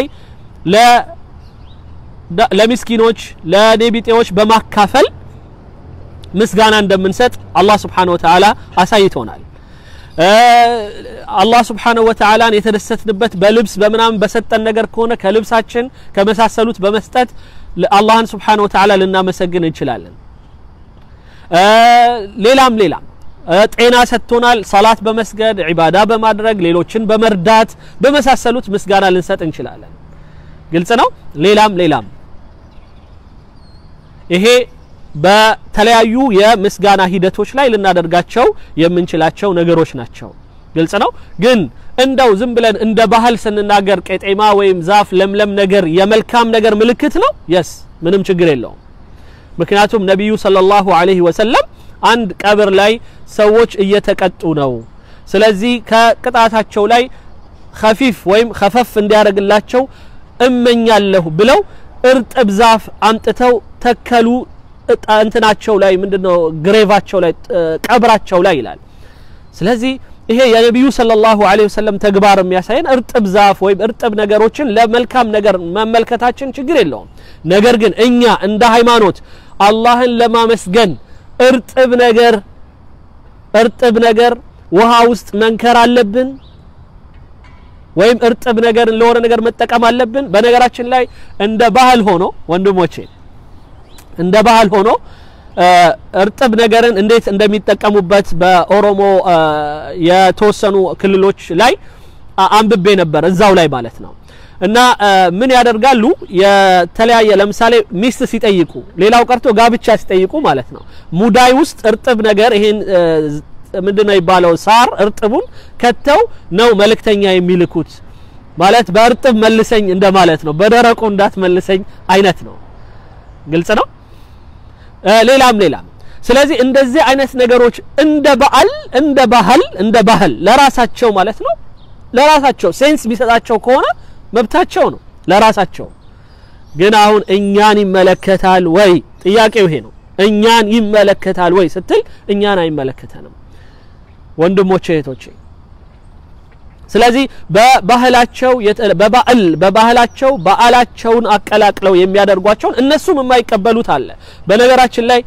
ለሚስኪኖች ለኔቢጤዎች በማካፈል ምስጋና እንደምንሰጥ አላህ Subhanahu Wa Ta'ala አሳይቶናል። አላህ Subhanahu Wa Ta'ala የተደሰትንበት በልብስ በምናምን በሰጠን ነገር ከሆነ ከልብሳችን ከመሳሰሉት በመስጠት አላህን ስብሓነ ወተዓላ ልናመሰግን እንችላለን። ሌላም ሌላም ጤና ሰጥቶናል። ሰላት በመስገድ ዒባዳ በማድረግ ሌሎችን በመርዳት በመሳሰሉት ምስጋና ልንሰጥ እንችላለን። ግልጽ ነው። ሌላም ሌላም ይሄ በተለያዩ የምስጋና ሂደቶች ላይ ልናደርጋቸው የምንችላቸው ነገሮች ናቸው። ግልጽ ነው። ግን እንደው ዝም ብለን እንደ ባህል ስንናገር ቄጤማ ወይም ዛፍ ለምለም ነገር የመልካም ነገር ምልክት ነው። የስ ምንም ችግር የለውም። ምክንያቱም ነቢዩ ሰለላሁ ዐለይሂ ወሰለም አንድ ቀብር ላይ ሰዎች እየተቀጡ ነው። ስለዚህ ከቅጣታቸው ላይ ከፊፍ ወይም ከፈፍ እንዲያደርግላቸው እመኛለሁ ብለው እርጥብ ዛፍ አምጥተው ተከሉ። እንትናቸው ላይ ምንድነው ግሬቫቸው ላይ ቀብራቸው ላይ ይላል። ስለዚህ ይሄ የነቢዩ ሰለላሁ ዐለይሂ ወሰለም ተግባር የሚያሳየን እርጥብ ዛፍ ወይም እርጥብ ነገሮችን ለመልካም ነገር መመልከታችን ችግር የለውም። ነገር ግን እኛ እንደ ሃይማኖት አላህን ለማመስገን እርጥብ ነገር እርጥብ ነገር ውሃ ውስጥ መንከር አለብን ወይም እርጥብ ነገር ለሆነ ነገር መጠቀም አለብን። በነገራችን ላይ እንደ ባህል ሆኖ ወንድሞቼ እንደ ባህል ሆኖ እርጥብ ነገርን እንዴት እንደሚጠቀሙበት በኦሮሞ የተወሰኑ ክልሎች ላይ አንብቤ ነበር፣ እዛው ላይ ማለት ነው። እና ምን ያደርጋሉ? የተለያየ ለምሳሌ ሚስት ሲጠይቁ፣ ሌላው ቀርቶ ጋብቻ ሲጠይቁ ማለት ነው ሙዳይ ውስጥ እርጥብ ነገር ይሄን ምንድነው የሚባለው ሳር እርጥቡን ከተው ነው መልእክተኛ የሚልኩት። ማለት በእርጥብ መልሰኝ እንደማለት ነው፣ በደረቁ እንዳትመልሰኝ አይነት ነው። ግልጽ ነው። ሌላም ሌላም። ስለዚህ እንደዚህ አይነት ነገሮች እንደ በዓል እንደ ባህል እንደ ባህል ለራሳቸው ማለት ነው ለራሳቸው ሴንስ ቢሰጣቸው ከሆነ መብታቸው ነው ለራሳቸው። ግን አሁን እኛን ይመለከታል ወይ? ጥያቄው ይሄ ነው። እኛን ይመለከታል ወይ ስትል እኛን አይመለከተንም ወንድሞቼ እህቶቼ። ስለዚህ በባህላቸው በባዕል በባህላቸው በዓላቸውን አቀላቅለው የሚያደርጓቸውን እነሱም የማይቀበሉት አለ። በነገራችን ላይ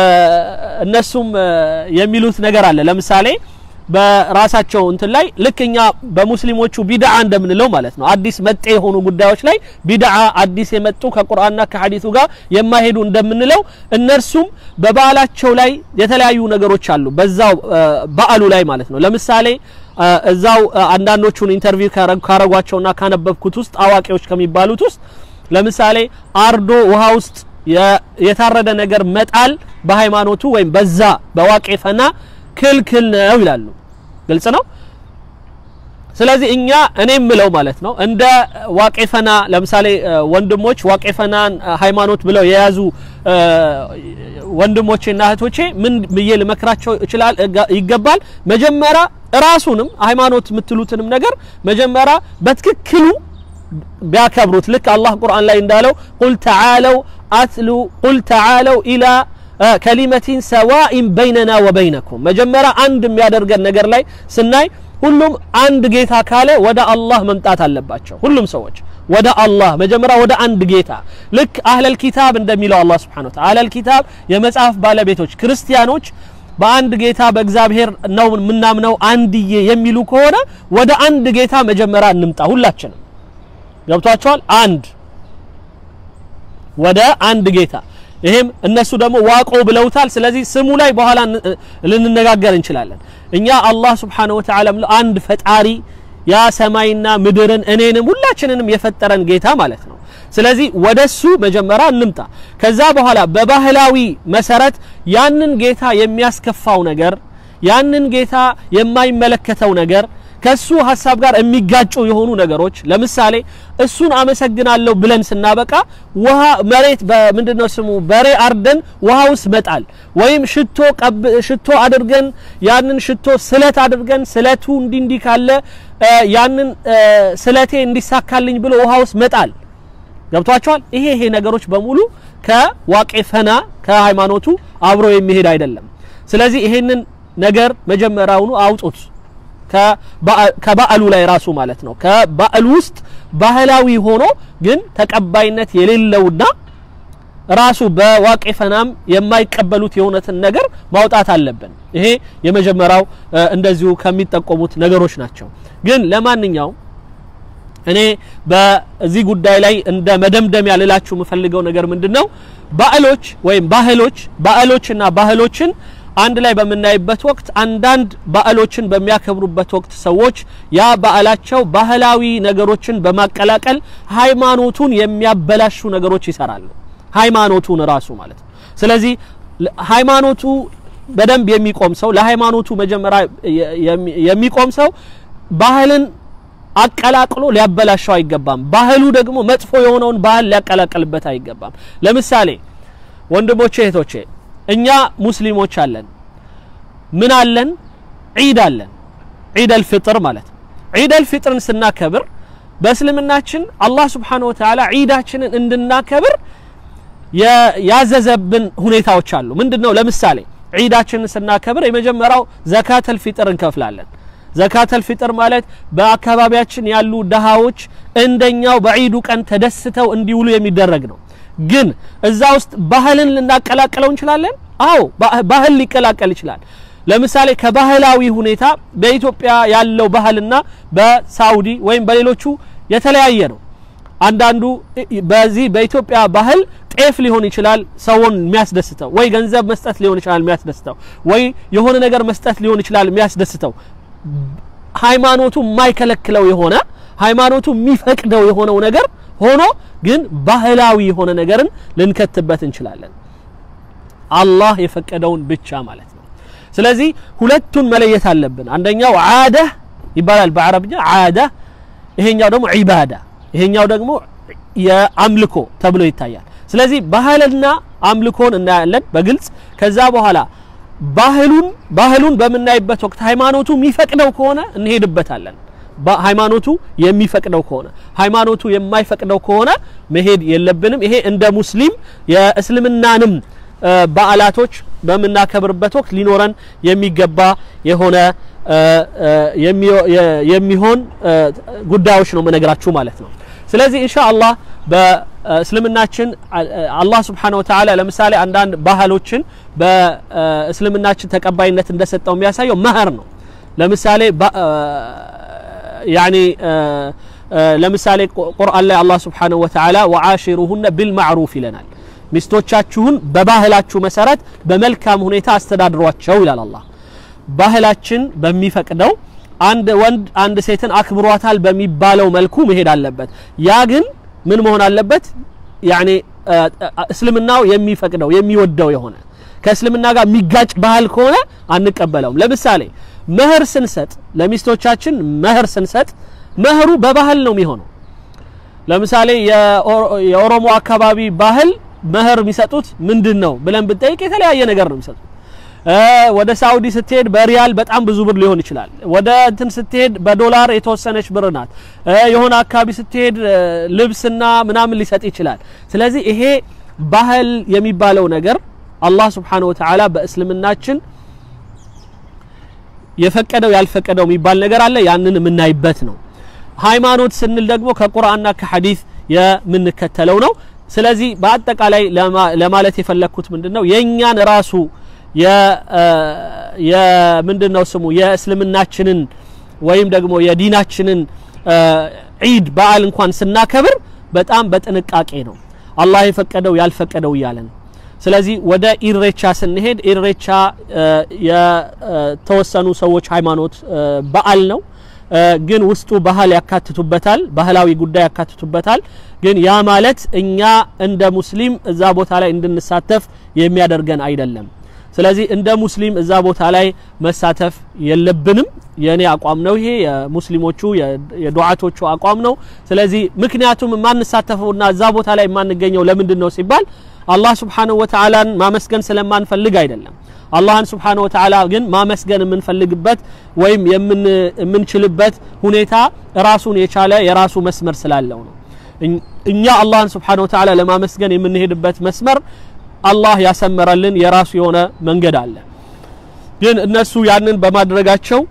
እነሱም የሚሉት ነገር አለ። ለምሳሌ በራሳቸው እንትን ላይ ልክ እኛ በሙስሊሞቹ ቢድዓ እንደምንለው ማለት ነው አዲስ መጤ የሆኑ ጉዳዮች ላይ ቢድዓ አዲስ የመጡ ከቁርአንና ከሐዲሱ ጋር የማይሄዱ እንደምንለው እነርሱም በበዓላቸው ላይ የተለያዩ ነገሮች አሉ። በዛው በዓሉ ላይ ማለት ነው። ለምሳሌ እዛው አንዳንዶቹን ኢንተርቪው ካረጓቸውና ካነበብኩት ውስጥ አዋቂዎች ከሚባሉት ውስጥ ለምሳሌ አርዶ ውሃ ውስጥ የታረደ ነገር መጣል በሃይማኖቱ ወይም በዛ በዋቄ ፈና ክልክል ነው ይላሉ። ግልጽ ነው። ስለዚህ እኛ እኔ ምለው ማለት ነው እንደ ዋቄፈና ለምሳሌ ወንድሞች ዋቄፈናን ሃይማኖት ብለው የያዙ ወንድሞቼና እህቶቼ ምን ብዬ ልመክራቸው ይችላል ይገባል። መጀመሪያ ራሱንም ሃይማኖት የምትሉትንም ነገር መጀመሪያ በትክክሉ ቢያከብሩት ልክ አላህ ቁርአን ላይ እንዳለው ቁል ተዓለው አትሉ ቁል ተዓለው ኢላ ከሊመቲን ሰዋኢን በይነና ወበይነኩም መጀመሪያ አንድ የሚያደርገን ነገር ላይ ስናይ ሁሉም አንድ ጌታ ካለ ወደ አላህ መምጣት አለባቸው። ሁሉም ሰዎች ወደ አላህ መጀመሪያ ወደ አንድ ጌታ ልክ አህለል ኪታብ እንደሚለው አላህ ሱብሓነሁ ወተዓላ አህለል ኪታብ የመጽሐፍ ባለቤቶች ክርስቲያኖች በአንድ ጌታ በእግዚአብሔር ነው የምናምነው አንድዬ የሚሉ ከሆነ ወደ አንድ ጌታ መጀመሪያ እንምጣ። ሁላችንም ገብቷቸዋል። አንድ ወደ አንድ ጌታ ይሄም እነሱ ደግሞ ዋቆ ብለውታል። ስለዚህ ስሙ ላይ በኋላ ልንነጋገር እንችላለን። እኛ አላህ ስብሓነሁ ወተዓላ አንድ ፈጣሪ ያ ሰማይና ምድርን እኔንም ሁላችንንም የፈጠረን ጌታ ማለት ነው። ስለዚህ ወደሱ መጀመሪያ እንምጣ። ከዛ በኋላ በባህላዊ መሰረት ያንን ጌታ የሚያስከፋው ነገር ያንን ጌታ የማይመለከተው ነገር ከሱ ሀሳብ ጋር የሚጋጩ የሆኑ ነገሮች ለምሳሌ እሱን አመሰግናለሁ ብለን ስናበቃ ውሃ መሬት በምንድነው ስሙ በሬ አርደን ውሃ ውስጥ መጣል ወይም ሽቶ ሽቶ አድርገን ያንን ሽቶ ስለት አድርገን ስለቱ እንዲ እንዲ ካለ ያንን ስለቴ እንዲሳካልኝ ብሎ ውሃ ውስጥ መጣል ገብቷቸዋል። ይሄ ይሄ ነገሮች በሙሉ ከዋቄ ፈና ከሃይማኖቱ አብሮ የሚሄድ አይደለም። ስለዚህ ይሄንን ነገር መጀመሪያውኑ አውጡት ከበዓሉ ላይ ራሱ ማለት ነው። ከበዓሉ ውስጥ ባህላዊ ሆኖ ግን ተቀባይነት የሌለውና ራሱ በዋቄ ፈናም የማይቀበሉት የእውነትን ነገር ማውጣት አለብን። ይሄ የመጀመሪያው እንደዚሁ ከሚጠቆሙት ነገሮች ናቸው። ግን ለማንኛውም እኔ በዚህ ጉዳይ ላይ እንደ መደምደሚያ ልላችሁ የምፈልገው ነገር ምንድን ነው? ባዕሎች ወይም ባህሎች ባዕሎችና ባህሎችን አንድ ላይ በምናይበት ወቅት አንዳንድ ባዕሎችን በሚያከብሩበት ወቅት ሰዎች ያ ባዕላቸው ባህላዊ ነገሮችን በማቀላቀል ሃይማኖቱን የሚያበላሹ ነገሮች ይሰራሉ። ሃይማኖቱን ራሱ ማለት ነው። ስለዚህ ሃይማኖቱ በደንብ የሚቆም ሰው ለሃይማኖቱ መጀመሪያ የሚቆም ሰው ባህልን አቀላቅሎ ሊያበላሸው አይገባም። ባህሉ ደግሞ መጥፎ የሆነውን ባህል ሊያቀላቅልበት አይገባም። ለምሳሌ ወንድሞቼ እህቶቼ፣ እኛ ሙስሊሞች አለን። ምን አለን? ዒድ አለን። ዒድ አልፍጥር ማለት ነው። ዒድ አልፍጥርን ስናከብር በእስልምናችን አላህ ስብሓነሁ ወተዓላ ዒዳችንን እንድናከብር ያዘዘብን ሁኔታዎች አሉ። ምንድን ነው? ለምሳሌ ዒዳችንን ስናከብር የመጀመሪያው ዘካተል ፊጥር እንከፍላለን። ዘካተል ፊጥር ማለት በአካባቢያችን ያሉ ደሃዎች እንደኛው በዒዱ ቀን ተደስተው እንዲውሉ የሚደረግ ነው። ግን እዛ ውስጥ ባህልን ልናቀላቅለው እንችላለን። አዎ ባህል ሊቀላቀል ይችላል። ለምሳሌ ከባህላዊ ሁኔታ በኢትዮጵያ ያለው ባህልና በሳውዲ ወይም በሌሎቹ የተለያየ ነው። አንዳንዱ በዚህ በኢትዮጵያ ባህል ጤፍ ሊሆን ይችላል ሰውን የሚያስደስተው፣ ወይ ገንዘብ መስጠት ሊሆን ይችላል የሚያስደስተው፣ ወይ የሆነ ነገር መስጠት ሊሆን ይችላል የሚያስደስተው ሃይማኖቱ የማይከለክለው የሆነ ሃይማኖቱ የሚፈቅደው የሆነው ነገር ሆኖ ግን ባህላዊ የሆነ ነገርን ልንከትበት እንችላለን። አላህ የፈቀደውን ብቻ ማለት ነው። ስለዚህ ሁለቱን መለየት አለብን። አንደኛው ዓዳ ይባላል በአረብኛ ዓዳ፣ ይሄኛው ደግሞ ዒባዳ፣ ይሄኛው ደግሞ የአምልኮ ተብሎ ይታያል። ስለዚህ ባህልና አምልኮን እናያለን በግልጽ ከዛ በኋላ ባህሉን ባህሉን በምናይበት ወቅት ሃይማኖቱ የሚፈቅደው ከሆነ እንሄድበታለን። ሃይማኖቱ የሚፈቅደው ከሆነ ሃይማኖቱ የማይፈቅደው ከሆነ መሄድ የለብንም። ይሄ እንደ ሙስሊም የእስልምናንም በዓላቶች በምናከብርበት ወቅት ሊኖረን የሚገባ የሆነ የሚሆን ጉዳዮች ነው መነግራችሁ ማለት ነው። ስለዚህ ኢንሻአላህ በእስልምናችን አላህ ስብሓነሁ ወተዓላ ለምሳሌ አንዳንድ ባህሎችን በእስልምናችን ተቀባይነት እንደሰጠው የሚያሳየው መህር ነው። ለምሳሌ ያኒ ለምሳሌ ቁርአን ላይ አላህ ስብሓነሁ ወተዓላ ወዓሺሩሁነ ቢልማዕሩፍ ይለናል። ሚስቶቻችሁን በባህላችሁ መሰረት በመልካም ሁኔታ አስተዳድሯቸው ይላል አላህ። ባህላችን በሚፈቅደው አንድ ወንድ አንድ ሴትን አክብሯታል በሚባለው መልኩ መሄድ አለበት። ያ ግን ምን መሆን አለበት? ያኔ እስልምናው የሚፈቅደው የሚወደው የሆነ ከእስልምና ጋር የሚጋጭ ባህል ከሆነ አንቀበለውም። ለምሳሌ መህር ስንሰጥ ለሚስቶቻችን መህር ስንሰጥ መህሩ በባህል ነው የሚሆነው። ለምሳሌ የኦሮሞ አካባቢ ባህል መህር የሚሰጡት ምንድን ነው ብለን ብንጠይቅ የተለያየ ነገር ነው የሚሰጡት። ወደ ሳውዲ ስትሄድ በሪያል በጣም ብዙ ብር ሊሆን ይችላል። ወደ እንትን ስትሄድ በዶላር የተወሰነች ብር ናት። የሆነ አካባቢ ስትሄድ ልብስና ምናምን ሊሰጥ ይችላል። ስለዚህ ይሄ ባህል የሚባለው ነገር አላህ ስብሓነሁ ወተዓላ በእስልምናችን የፈቀደው ያልፈቀደው የሚባል ነገር አለ። ያንን የምናይበት ነው። ሃይማኖት ስንል ደግሞ ከቁርአንና ከሐዲስ የምንከተለው ነው። ስለዚህ በአጠቃላይ ለማለት የፈለግኩት ምንድን ነው የእኛን ራሱ የምንድን ነው ስሙ የእስልምናችንን ወይም ደግሞ የዲናችንን ዒድ በዓል እንኳን ስናከብር በጣም በጥንቃቄ ነው አላህ የፈቀደው ያልፈቀደው እያለን ስለዚህ ወደ ኢሬቻ ስንሄድ ኢሬቻ የተወሰኑ ሰዎች ሃይማኖት በዓል ነው ግን ውስጡ ባህል ያካትቱበታል ባህላዊ ጉዳይ ያካትቱበታል ግን ያ ማለት እኛ እንደ ሙስሊም እዛ ቦታ ላይ እንድንሳተፍ የሚያደርገን አይደለም ስለዚህ እንደ ሙስሊም እዛ ቦታ ላይ መሳተፍ የለብንም የእኔ አቋም ነው ይሄ የሙስሊሞቹ የዱዓቶቹ አቋም ነው ስለዚህ ምክንያቱም የማንሳተፈውና እዛ ቦታ ላይ የማንገኘው ለምንድን ነው ሲባል አላህ ስብሓንሁ ወተዓላን ማመስገን ስለማንፈልግ አይደለም አላህን ስብሓንሁ ወተዓላ ግን ማመስገን የምንፈልግበት ወይም የምንችልበት ሁኔታ ራሱን የቻለ የራሱ መስመር ስላለው ነው እኛ አላህን ስብሓንሁ ወተዓላ ለማመስገን የምንሄድበት መስመር አላህ ያሰመረልን የራሱ የሆነ መንገድ አለ ግን እነሱ ያንን በማድረጋቸው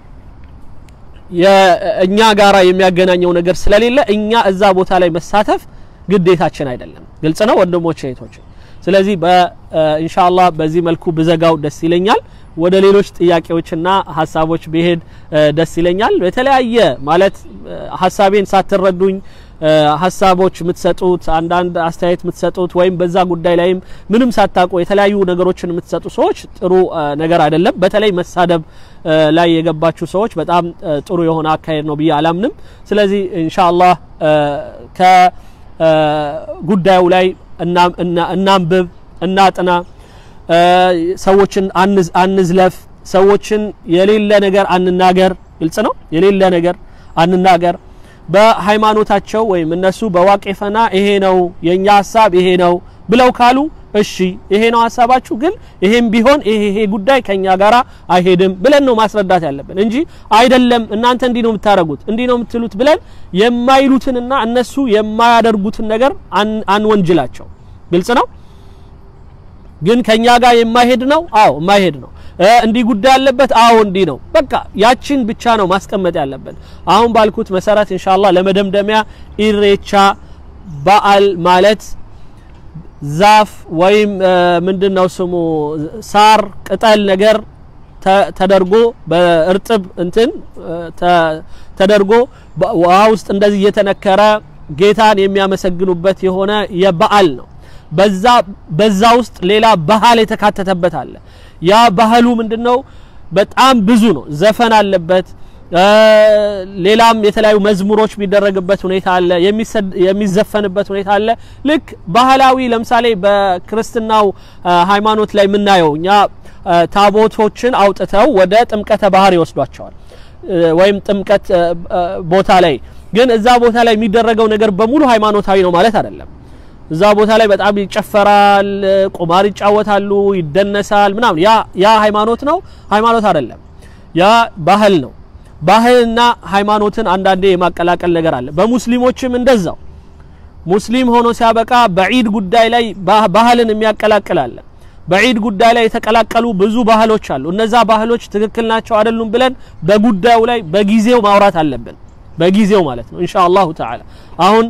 እኛ ጋራ የሚያገናኘው ነገር ስለሌለ እኛ እዛ ቦታ ላይ መሳተፍ ግዴታችን አይደለም ግልጽ ነው ወንድሞች እህቶች ስለዚህ ኢንሻአላህ በዚህ መልኩ ብዘጋው ደስ ይለኛል። ወደ ሌሎች ጥያቄዎችና ሀሳቦች ብሄድ ደስ ይለኛል። በተለያየ ማለት ሀሳቤን ሳትረዱኝ ሀሳቦች የምትሰጡት አንዳንድ አስተያየት የምትሰጡት ወይም በዛ ጉዳይ ላይም ምንም ሳታውቁ የተለያዩ ነገሮችን የምትሰጡ ሰዎች ጥሩ ነገር አይደለም። በተለይ መሳደብ ላይ የገባችሁ ሰዎች በጣም ጥሩ የሆነ አካሄድ ነው ብዬ አላምንም። ስለዚህ ኢንሻአላህ ከጉዳዩ ላይ እናንብብ፣ እናጥና፣ ሰዎችን አንዝለፍ፣ ሰዎችን የሌለ ነገር አንናገር። ግልጽ ነው። የሌለ ነገር አንናገር። በሃይማኖታቸው ወይም እነሱ በዋቄፈና ይሄ ነው የኛ ሀሳብ ይሄ ነው ብለው ካሉ እሺ ይሄ ነው ሀሳባችሁ፣ ግን ይሄም ቢሆን ይሄ ይሄ ጉዳይ ከኛ ጋራ አይሄድም ብለን ነው ማስረዳት ያለብን እንጂ አይደለም እናንተ እንዲህ ነው የምታደርጉት እንዲህ ነው የምትሉት ብለን የማይሉትንና እነሱ የማያደርጉትን ነገር አንወንጅላቸው። ግልጽ ነው። ግን ከኛ ጋር የማይሄድ ነው። አዎ የማይሄድ ነው። እንዲህ ጉዳይ ያለበት አዎ እንዲህ ነው። በቃ ያችን ብቻ ነው ማስቀመጥ ያለብን። አሁን ባልኩት መሰረት ኢንሻአላህ ለመደምደሚያ ኢሬቻ በዓል ማለት ዛፍ ወይም ምንድነው ስሙ ሳር ቅጠል ነገር ተደርጎ በእርጥብ እንትን ተደርጎ ውሃ ውስጥ እንደዚህ እየተነከረ ጌታን የሚያመሰግኑበት የሆነ የበዓል ነው። በዛ በዛ ውስጥ ሌላ ባህል የተካተተበት አለ። ያ ባህሉ ምንድነው? በጣም ብዙ ነው። ዘፈን አለበት። ሌላም የተለያዩ መዝሙሮች የሚደረግበት ሁኔታ አለ። የሚዘፈንበት ሁኔታ አለ። ልክ ባህላዊ ለምሳሌ በክርስትናው ሃይማኖት ላይ የምናየው እኛ ታቦቶችን አውጥተው ወደ ጥምቀተ ባህር ይወስዷቸዋል። ወይም ጥምቀት ቦታ ላይ ግን እዛ ቦታ ላይ የሚደረገው ነገር በሙሉ ሃይማኖታዊ ነው ማለት አይደለም። እዛ ቦታ ላይ በጣም ይጨፈራል፣ ቁማር ይጫወታሉ፣ ይደነሳል ምናምን። ያ ያ ሃይማኖት ነው? ሃይማኖት አይደለም። ያ ባህል ነው። ባህልና ሃይማኖትን አንዳንዴ የማቀላቀል ነገር አለ። በሙስሊሞችም እንደዛው ሙስሊም ሆኖ ሲያበቃ በዒድ ጉዳይ ላይ ባህልን የሚያቀላቅል አለ። በዒድ ጉዳይ ላይ የተቀላቀሉ ብዙ ባህሎች አሉ። እነዛ ባህሎች ትክክል ናቸው አይደሉም ብለን በጉዳዩ ላይ በጊዜው ማውራት አለብን። በጊዜው ማለት ነው ኢንሻአላሁ ተዓላ አሁን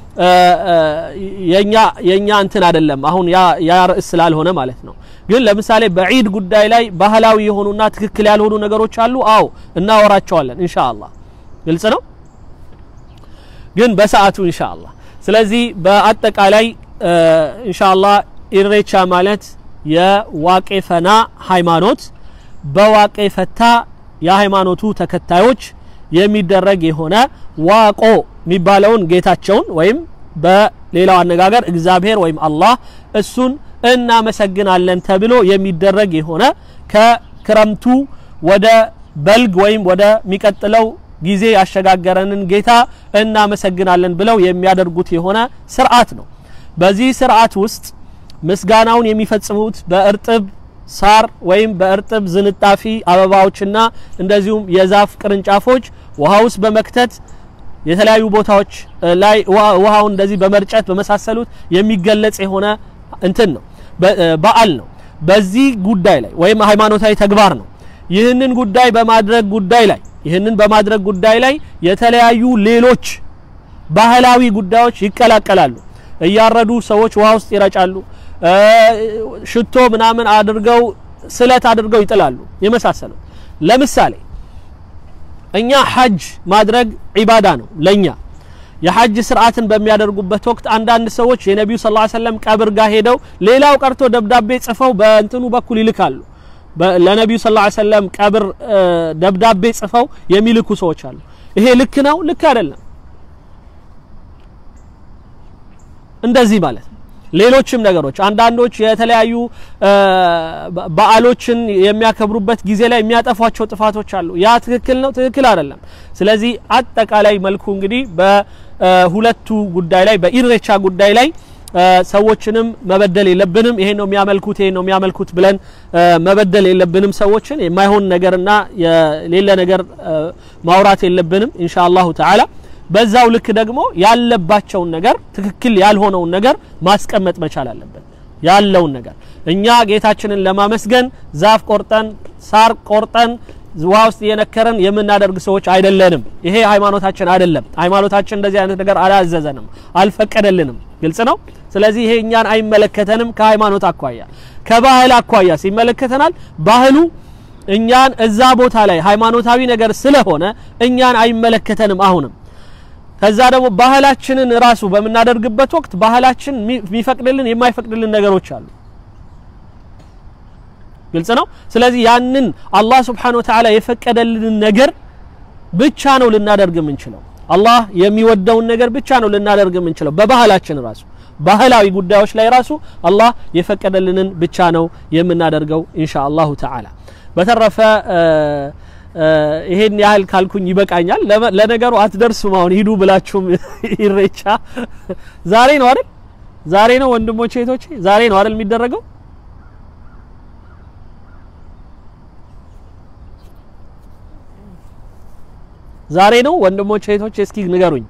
የኛ የኛ እንትን አይደለም አሁን ያ ያ ርዕስ ስላልሆነ ማለት ነው። ግን ለምሳሌ በዒድ ጉዳይ ላይ ባህላዊ የሆኑና ትክክል ያልሆኑ ነገሮች አሉ። አዎ እናወራቸዋለን ኢንሻአላህ። ግልጽ ነው። ግን በሰዓቱ ኢንሻአላህ። ስለዚህ በአጠቃላይ ኢንሻአላህ ኢሬቻ ማለት የዋቄ ፈና ሃይማኖት በዋቄ ፈታ የሃይማኖቱ ተከታዮች የሚደረግ የሆነ ዋቆ የሚባለውን ጌታቸውን ወይም በሌላው አነጋገር እግዚአብሔር ወይም አላህ እሱን እናመሰግናለን ተብሎ የሚደረግ የሆነ ከክረምቱ ወደ በልግ ወይም ወደ ሚቀጥለው ጊዜ ያሸጋገረንን ጌታ እናመሰግናለን ብለው የሚያደርጉት የሆነ ስርዓት ነው። በዚህ ስርዓት ውስጥ ምስጋናውን የሚፈጽሙት በእርጥብ ሳር ወይም በእርጥብ ዝንጣፊ አበባዎችና እንደዚሁም የዛፍ ቅርንጫፎች ውሃ ውስጥ በመክተት የተለያዩ ቦታዎች ላይ ውሃውን እንደዚህ በመርጨት በመሳሰሉት የሚገለጽ የሆነ እንትን ነው፣ በዓል ነው። በዚህ ጉዳይ ላይ ወይም ሃይማኖታዊ ተግባር ነው። ይህንን ጉዳይ በማድረግ ጉዳይ ላይ ይህንን በማድረግ ጉዳይ ላይ የተለያዩ ሌሎች ባህላዊ ጉዳዮች ይቀላቀላሉ። እያረዱ ሰዎች ውሃ ውስጥ ይረጫሉ። ሽቶ ምናምን አድርገው ስለት አድርገው ይጥላሉ። የመሳሰሉት ለምሳሌ እኛ ሐጅ ማድረግ ዒባዳ ነው ለኛ የሐጅ ስርዓትን በሚያደርጉበት ወቅት አንዳንድ ሰዎች የነቢዩ ሰለላሁ ዐለይሂ ወሰለም ቀብር ጋር ሄደው ሌላው ቀርቶ ደብዳቤ ጽፈው በእንትኑ በኩል ይልካሉ። ለነቢዩ ሰለላሁ ዐለይሂ ወሰለም ቀብር ደብዳቤ ጽፈው የሚልኩ ሰዎች አሉ። ይሄ ልክ ነው? ልክ አይደለም። እንደዚህ ማለት ነው። ሌሎችም ነገሮች አንዳንዶች የተለያዩ በዓሎችን የሚያከብሩበት ጊዜ ላይ የሚያጠፏቸው ጥፋቶች አሉ። ያ ትክክል ነው? ትክክል አይደለም። ስለዚህ አጠቃላይ መልኩ እንግዲህ በሁለቱ ጉዳይ ላይ በኢሬቻ ጉዳይ ላይ ሰዎችንም መበደል የለብንም። ይሄን ነው የሚያመልኩት፣ ይሄን ነው የሚያመልኩት ብለን መበደል የለብንም። ሰዎችን የማይሆን ነገርና የሌለ ነገር ማውራት የለብንም ኢንሻአላሁ ተዓላ። በዛው ልክ ደግሞ ያለባቸውን ነገር ትክክል ያልሆነውን ነገር ማስቀመጥ መቻል አለብን። ያለውን ነገር እኛ ጌታችንን ለማመስገን ዛፍ ቆርጠን ሳር ቆርጠን ውሃ ውስጥ እየነከረን የምናደርግ ሰዎች አይደለንም። ይሄ ሃይማኖታችን አይደለም። ሃይማኖታችን እንደዚህ አይነት ነገር አላዘዘንም፣ አልፈቀደልንም። ግልጽ ነው። ስለዚህ ይሄ እኛን አይመለከተንም። ከሃይማኖት አኳያ ከባህል አኳያ ሲመለከተናል። ባህሉ እኛን እዛ ቦታ ላይ ሃይማኖታዊ ነገር ስለሆነ እኛን አይመለከተንም። አሁንም ከዛ ደግሞ ባህላችንን ራሱ በምናደርግበት ወቅት ባህላችን የሚፈቅድልን የማይፈቅድልን ነገሮች አሉ። ግልጽ ነው። ስለዚህ ያንን አላህ ስብሓነሁ ወተዓላ የፈቀደልንን ነገር ብቻ ነው ልናደርግ የምንችለው። አላህ የሚወደውን ነገር ብቻ ነው ልናደርግ የምንችለው በባህላችን ራሱ ባህላዊ ጉዳዮች ላይ ራሱ አላህ የፈቀደልንን ብቻ ነው የምናደርገው ኢንሻ አላሁ ተዓላ። በተረፈ ይሄን ያህል ካልኩኝ ይበቃኛል። ለነገሩ አትደርሱም። አሁን ሂዱ ብላችሁም ኢሬቻ ዛሬ ነው አይደል? ዛሬ ነው ወንድሞቼ እህቶቼ፣ ዛሬ ነው አይደል የሚደረገው? ዛሬ ነው ወንድሞቼ እህቶቼ፣ እስኪ ንገሩኝ።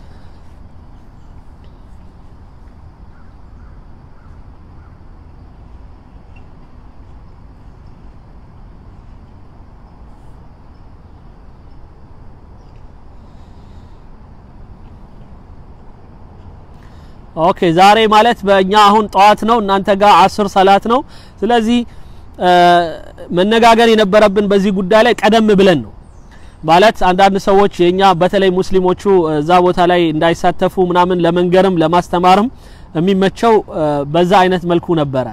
ኦኬ ዛሬ ማለት በእኛ አሁን ጠዋት ነው፣ እናንተ ጋር አስር ሰላት ነው። ስለዚህ መነጋገር የነበረብን በዚህ ጉዳይ ላይ ቀደም ብለን ነው ማለት አንዳንድ ሰዎች የኛ በተለይ ሙስሊሞቹ እዛ ቦታ ላይ እንዳይሳተፉ ምናምን ለመንገርም ለማስተማርም የሚመቸው በዛ አይነት መልኩ ነበረ።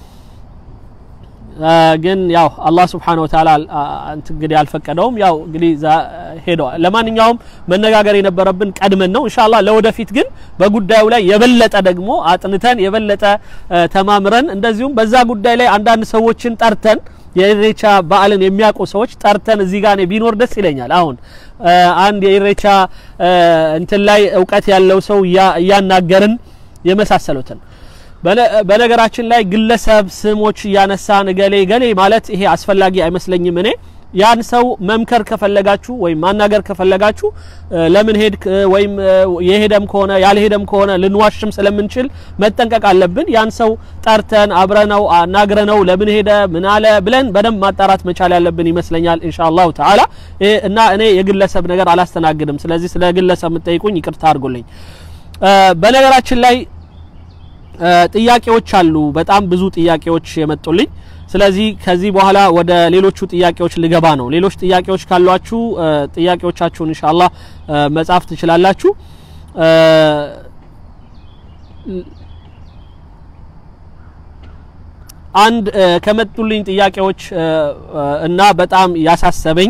ግን ያው አላህ Subhanahu Wa Ta'ala እንግዲህ አልፈቀደውም። ያው እንግዲህ ሄደዋል። ለማንኛውም መነጋገር የነበረብን ቀድመን ነው። ኢንሻአላህ ለወደፊት ግን በጉዳዩ ላይ የበለጠ ደግሞ አጥንተን የበለጠ ተማምረን እንደዚሁም በዛ ጉዳይ ላይ አንዳንድ ሰዎችን ጠርተን የኢሬቻ በዓልን የሚያውቁ ሰዎች ጠርተን እዚህ ጋር ቢኖር ደስ ይለኛል። አሁን አንድ የኢሬቻ እንትን ላይ እውቀት ያለው ሰው እያናገርን የመሳሰሉትን በነገራችን ላይ ግለሰብ ስሞች እያነሳን ገሌ ገሌ ማለት ይሄ አስፈላጊ አይመስለኝም። እኔ ያን ሰው መምከር ከፈለጋችሁ ወይም ማናገር ከፈለጋችሁ ለምን ሄድክ ወይም የሄደም ከሆነ ያልሄደም ከሆነ ልንዋሽም ስለምንችል መጠንቀቅ አለብን። ያን ሰው ጠርተን አብረነው አናግረነው ለምን ሄደ ምን አለ ብለን በደንብ ማጣራት መቻል ያለብን ይመስለኛል ኢንሻአላሁ ተዓላ። እና እኔ የግለሰብ ነገር አላስተናግድም። ስለዚህ ስለ ግለሰብ የምትጠይቁኝ ይቅርታ አድርጉልኝ። በነገራችን ላይ ጥያቄዎች አሉ። በጣም ብዙ ጥያቄዎች የመጡልኝ። ስለዚህ ከዚህ በኋላ ወደ ሌሎቹ ጥያቄዎች ልገባ ነው። ሌሎች ጥያቄዎች ካሏችሁ ጥያቄዎቻችሁን ኢንሻአላህ መጻፍ ትችላላችሁ። አንድ ከመጡልኝ ጥያቄዎች እና በጣም ያሳሰበኝ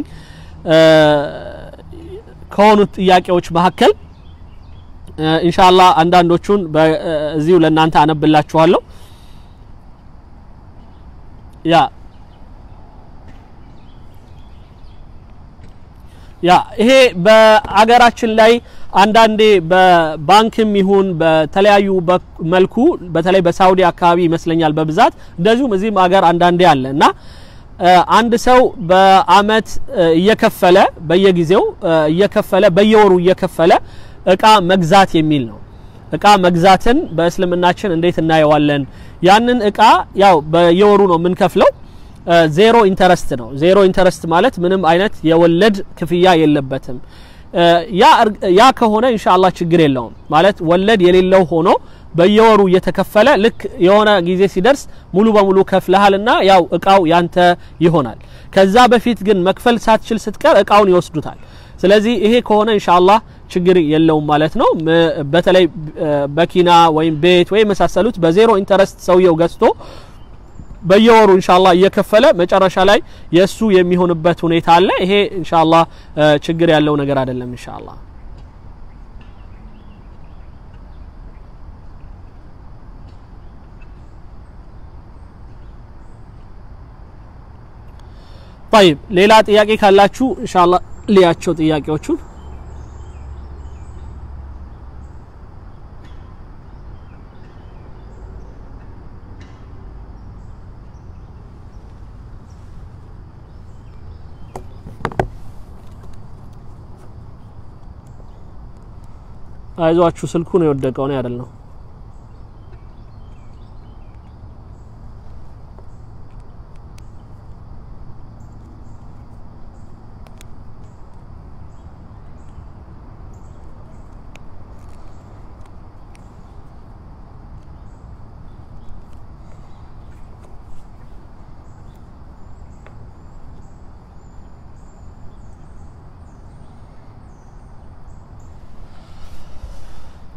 ከሆኑት ጥያቄዎች መካከል ኢንሻአላህ አንዳንዶቹን እዚሁ ለእናንተ አነብላችኋለሁ። ያ ያ ይሄ በአገራችን ላይ አንዳንዴ በባንክም ይሁን በተለያዩ መልኩ በተለይ በሳውዲ አካባቢ ይመስለኛል በብዛት እንደዚሁም እዚህም አገር አንዳንዴ አለ እና አንድ ሰው በአመት እየከፈለ በየጊዜው እየከፈለ በየወሩ እየከፈለ እቃ መግዛት የሚል ነው። እቃ መግዛትን በእስልምናችን እንዴት እናየዋለን? ያንን እቃ ያው በየወሩ ነው የምንከፍለው። ዜሮ ኢንተረስት ነው። ዜሮ ኢንተረስት ማለት ምንም አይነት የወለድ ክፍያ የለበትም። ያ ከሆነ ኢንሻአላህ ችግር የለውም ማለት ወለድ የሌለው ሆኖ በየወሩ እየተከፈለ ልክ የሆነ ጊዜ ሲደርስ ሙሉ በሙሉ ከፍለሃልና ያው እቃው ያንተ ይሆናል። ከዛ በፊት ግን መክፈል ሳትችል ስትቀር እቃውን ይወስዱታል። ስለዚህ ይሄ ከሆነ ኢንሻአላህ ችግር የለውም ማለት ነው። በተለይ በኪና ወይም ቤት ወይም የመሳሰሉት በዜሮ ኢንተረስት ሰውየው ገዝቶ በየወሩ ኢንሻአላህ እየከፈለ መጨረሻ ላይ የሱ የሚሆንበት ሁኔታ አለ። ይሄ ኢንሻአላህ ችግር ያለው ነገር አይደለም ኢንሻአላህ። طيب ሌላ ጥያቄ ካላችሁ ኢንሻአላህ ልያቸው ጥያቄዎቹን አይዟችሁ ስልኩ ነው የወደቀው ነው አይደል ነው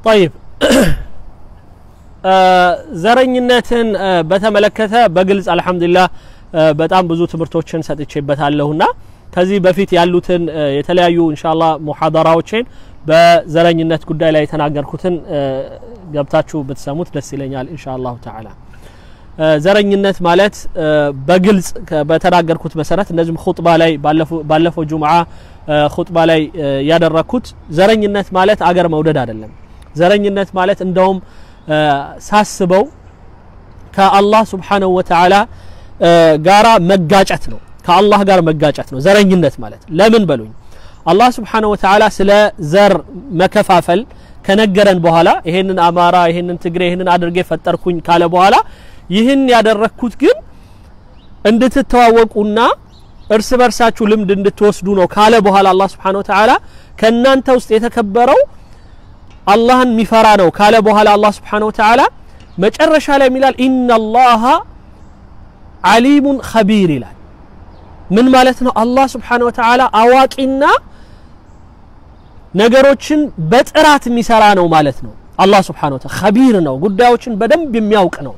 ጠይብ ዘረኝነትን በተመለከተ በግልጽ አልሐምዱሊላህ በጣም ብዙ ትምህርቶችን ሰጥቼበታለሁና ከዚህ በፊት ያሉትን የተለያዩ ኢንሻአላህ ሙሐደራዎችን በዘረኝነት ጉዳይ ላይ የተናገርኩትን ገብታችሁ ብትሰሙት ደስ ይለኛል ኢንሻአላሁ ተዓላ። ዘረኝነት ማለት በግልጽ በተናገርኩት መሰረት እንደዚሁም ኹጥባ ላይ ባለፈው ጁምዓ ኹጥባ ላይ ያደረግኩት ዘረኝነት ማለት አገር መውደድ አይደለም። ዘረኝነት ማለት እንደውም ሳስበው ከአላህ ስብሓነሁ ወተዓላ ጋራ መጋጨት ነው። ከአላህ ጋር መጋጨት ነው ዘረኝነት ማለት። ለምን በሉኝ አላህ ስብሓነሁ ወተዓላ ስለ ዘር መከፋፈል ከነገረን በኋላ ይሄንን አማራ፣ ይሄንን ትግሬ፣ ይሄንን አድርጌ ፈጠርኩኝ ካለ በኋላ ይህን ያደረግኩት ግን እንድትተዋወቁና እርስ በርሳችሁ ልምድ እንድትወስዱ ነው ካለ በኋላ አላህ ስብሓነሁ ወተዓላ ከእናንተ ውስጥ የተከበረው አላህን የሚፈራ ነው ካለ በኋላ አላህ ስብሓነሁ ወተዓላ መጨረሻ ላይ ይላል ኢነላሃ ዓሊሙን ኸቢር ይላል። ምን ማለት ነው? አላህ ስብሓነሁ ወተዓላ አዋቂና ነገሮችን በጥራት የሚሰራ ነው ማለት ነው። አላህ ስብሓነሁ ወተዓላ ኸቢር ነው፣ ጉዳዮችን በደንብ የሚያውቅ ነው።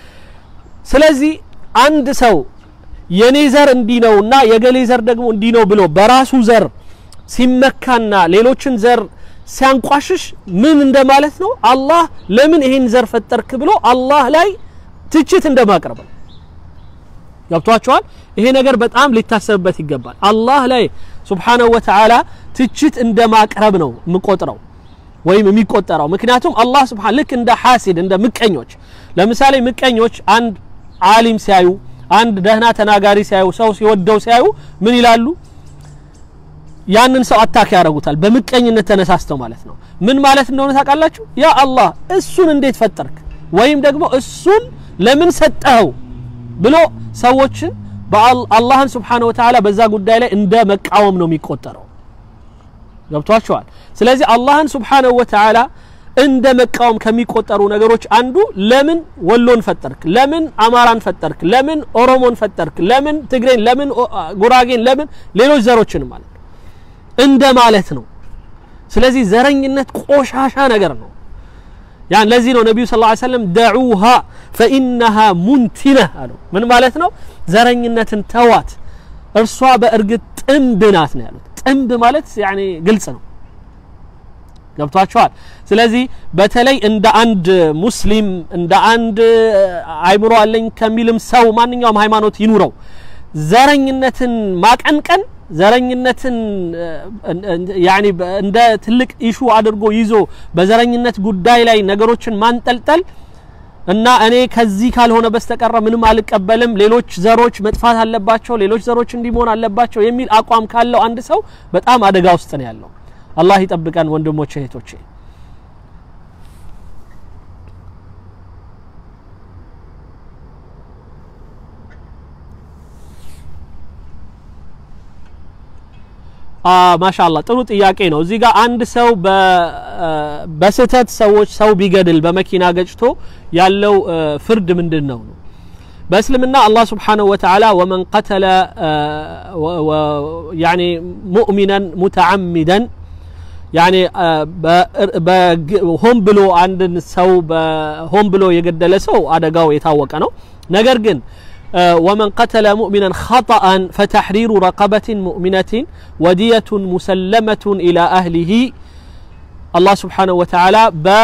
ስለዚህ አንድ ሰው የኔ ዘር እንዲህ ነውና የገሌ ዘር ደግሞ እንዲህ ነው ብሎ በራሱ ዘር ሲመካና ሌሎችን ዘር ሲያንቋሽሽ ምን እንደማለት ነው? አላህ ለምን ይሄን ዘር ፈጠርክ ብሎ አላህ ላይ ትችት እንደማቅረብ ነው። ገብቷቸዋል። ይሄ ነገር በጣም ሊታሰብበት ይገባል። አላህ ላይ ሱብሓነሁ ወተዓላ ትችት እንደማቅረብ ነው የምቆጥረው ወይም የሚቆጠረው። ምክንያቱም አላህ ሱብሓነሁ ልክ እንደ ሐሲድ እንደ ምቀኞች፣ ለምሳሌ ምቀኞች አንድ ዓሊም ሲያዩ፣ አንድ ደህና ተናጋሪ ሲያዩ፣ ሰው ሲወደው ሲያዩ ምን ይላሉ? ያንን ሰው አታክ ያደርጉታል። በምቀኝነት ተነሳስተው ማለት ነው። ምን ማለት እንደሆነ ታውቃላችሁ? ያ አላህ እሱን እንዴት ፈጠርክ ወይም ደግሞ እሱን ለምን ሰጠኸው ብሎ ሰዎችን አላህን ስብሓነሁ ወተዓላ በዛ ጉዳይ ላይ እንደ መቃወም ነው የሚቆጠረው። ገብቷቸዋል። ስለዚህ አላህን ስብሓነሁ ወተዓላ እንደ መቃወም ከሚቆጠሩ ነገሮች አንዱ ለምን ወሎን ፈጠርክ፣ ለምን አማራን ፈጠርክ፣ ለምን ኦሮሞን ፈጠርክ፣ ለምን ትግሬን፣ ለምን ጉራጌን፣ ለምን ሌሎች ዘሮችን ማለት ነው እንደ ማለት ነው። ስለዚህ ዘረኝነት ቆሻሻ ነገር ነው። ያን ለዚህ ነው ነቢዩ ሰለላሁ ዐለይሂ ወሰለም ደዑሃ ፈኢነሃ ሙንቲነህ አሉ። ምን ማለት ነው? ዘረኝነትን ተዋት፣ እርሷ በእርግጥ ጥንብ ናት ነው ያሉት። ጥንብ ማለት ያኔ ግልጽ ነው። ገብቷቸዋል። ስለዚህ በተለይ እንደ አንድ ሙስሊም እንደ አንድ አይምሮ አለኝ ከሚልም ሰው ማንኛውም ሃይማኖት ይኑረው ዘረኝነትን ማቀንቀን ዘረኝነትን ያኒ እንደ ትልቅ ኢሹ አድርጎ ይዞ በዘረኝነት ጉዳይ ላይ ነገሮችን ማንጠልጠል እና እኔ ከዚህ ካልሆነ በስተቀረ ምንም አልቀበልም፣ ሌሎች ዘሮች መጥፋት አለባቸው፣ ሌሎች ዘሮች እንዲህ መሆን አለባቸው የሚል አቋም ካለው አንድ ሰው በጣም አደጋ ውስጥ ነው ያለው። አላህ ይጠብቀን ወንድሞቼ እህቶቼ። ማሻአላህ ጥሩ ጥያቄ ነው። እዚህ ጋር አንድ ሰው በስህተት ሰዎች ሰው ቢገድል በመኪና ገጭቶ ያለው ፍርድ ምንድን ነው ነው? በእስልምና አላህ ስብሓነሁ ወተዓላ ወመን ቀተለ ያኒ ሙእሚናን ሙተዓሚደን ያኒ ሆን ብሎ አንድን ሰው ሆን ብሎ የገደለ ሰው አደጋው የታወቀ ነው። ነገር ግን ومن قتل مؤمنا خطأ فتحرير رقبة مؤمنة ودية مسلمة إلى أهله الله سبحانه وتعالى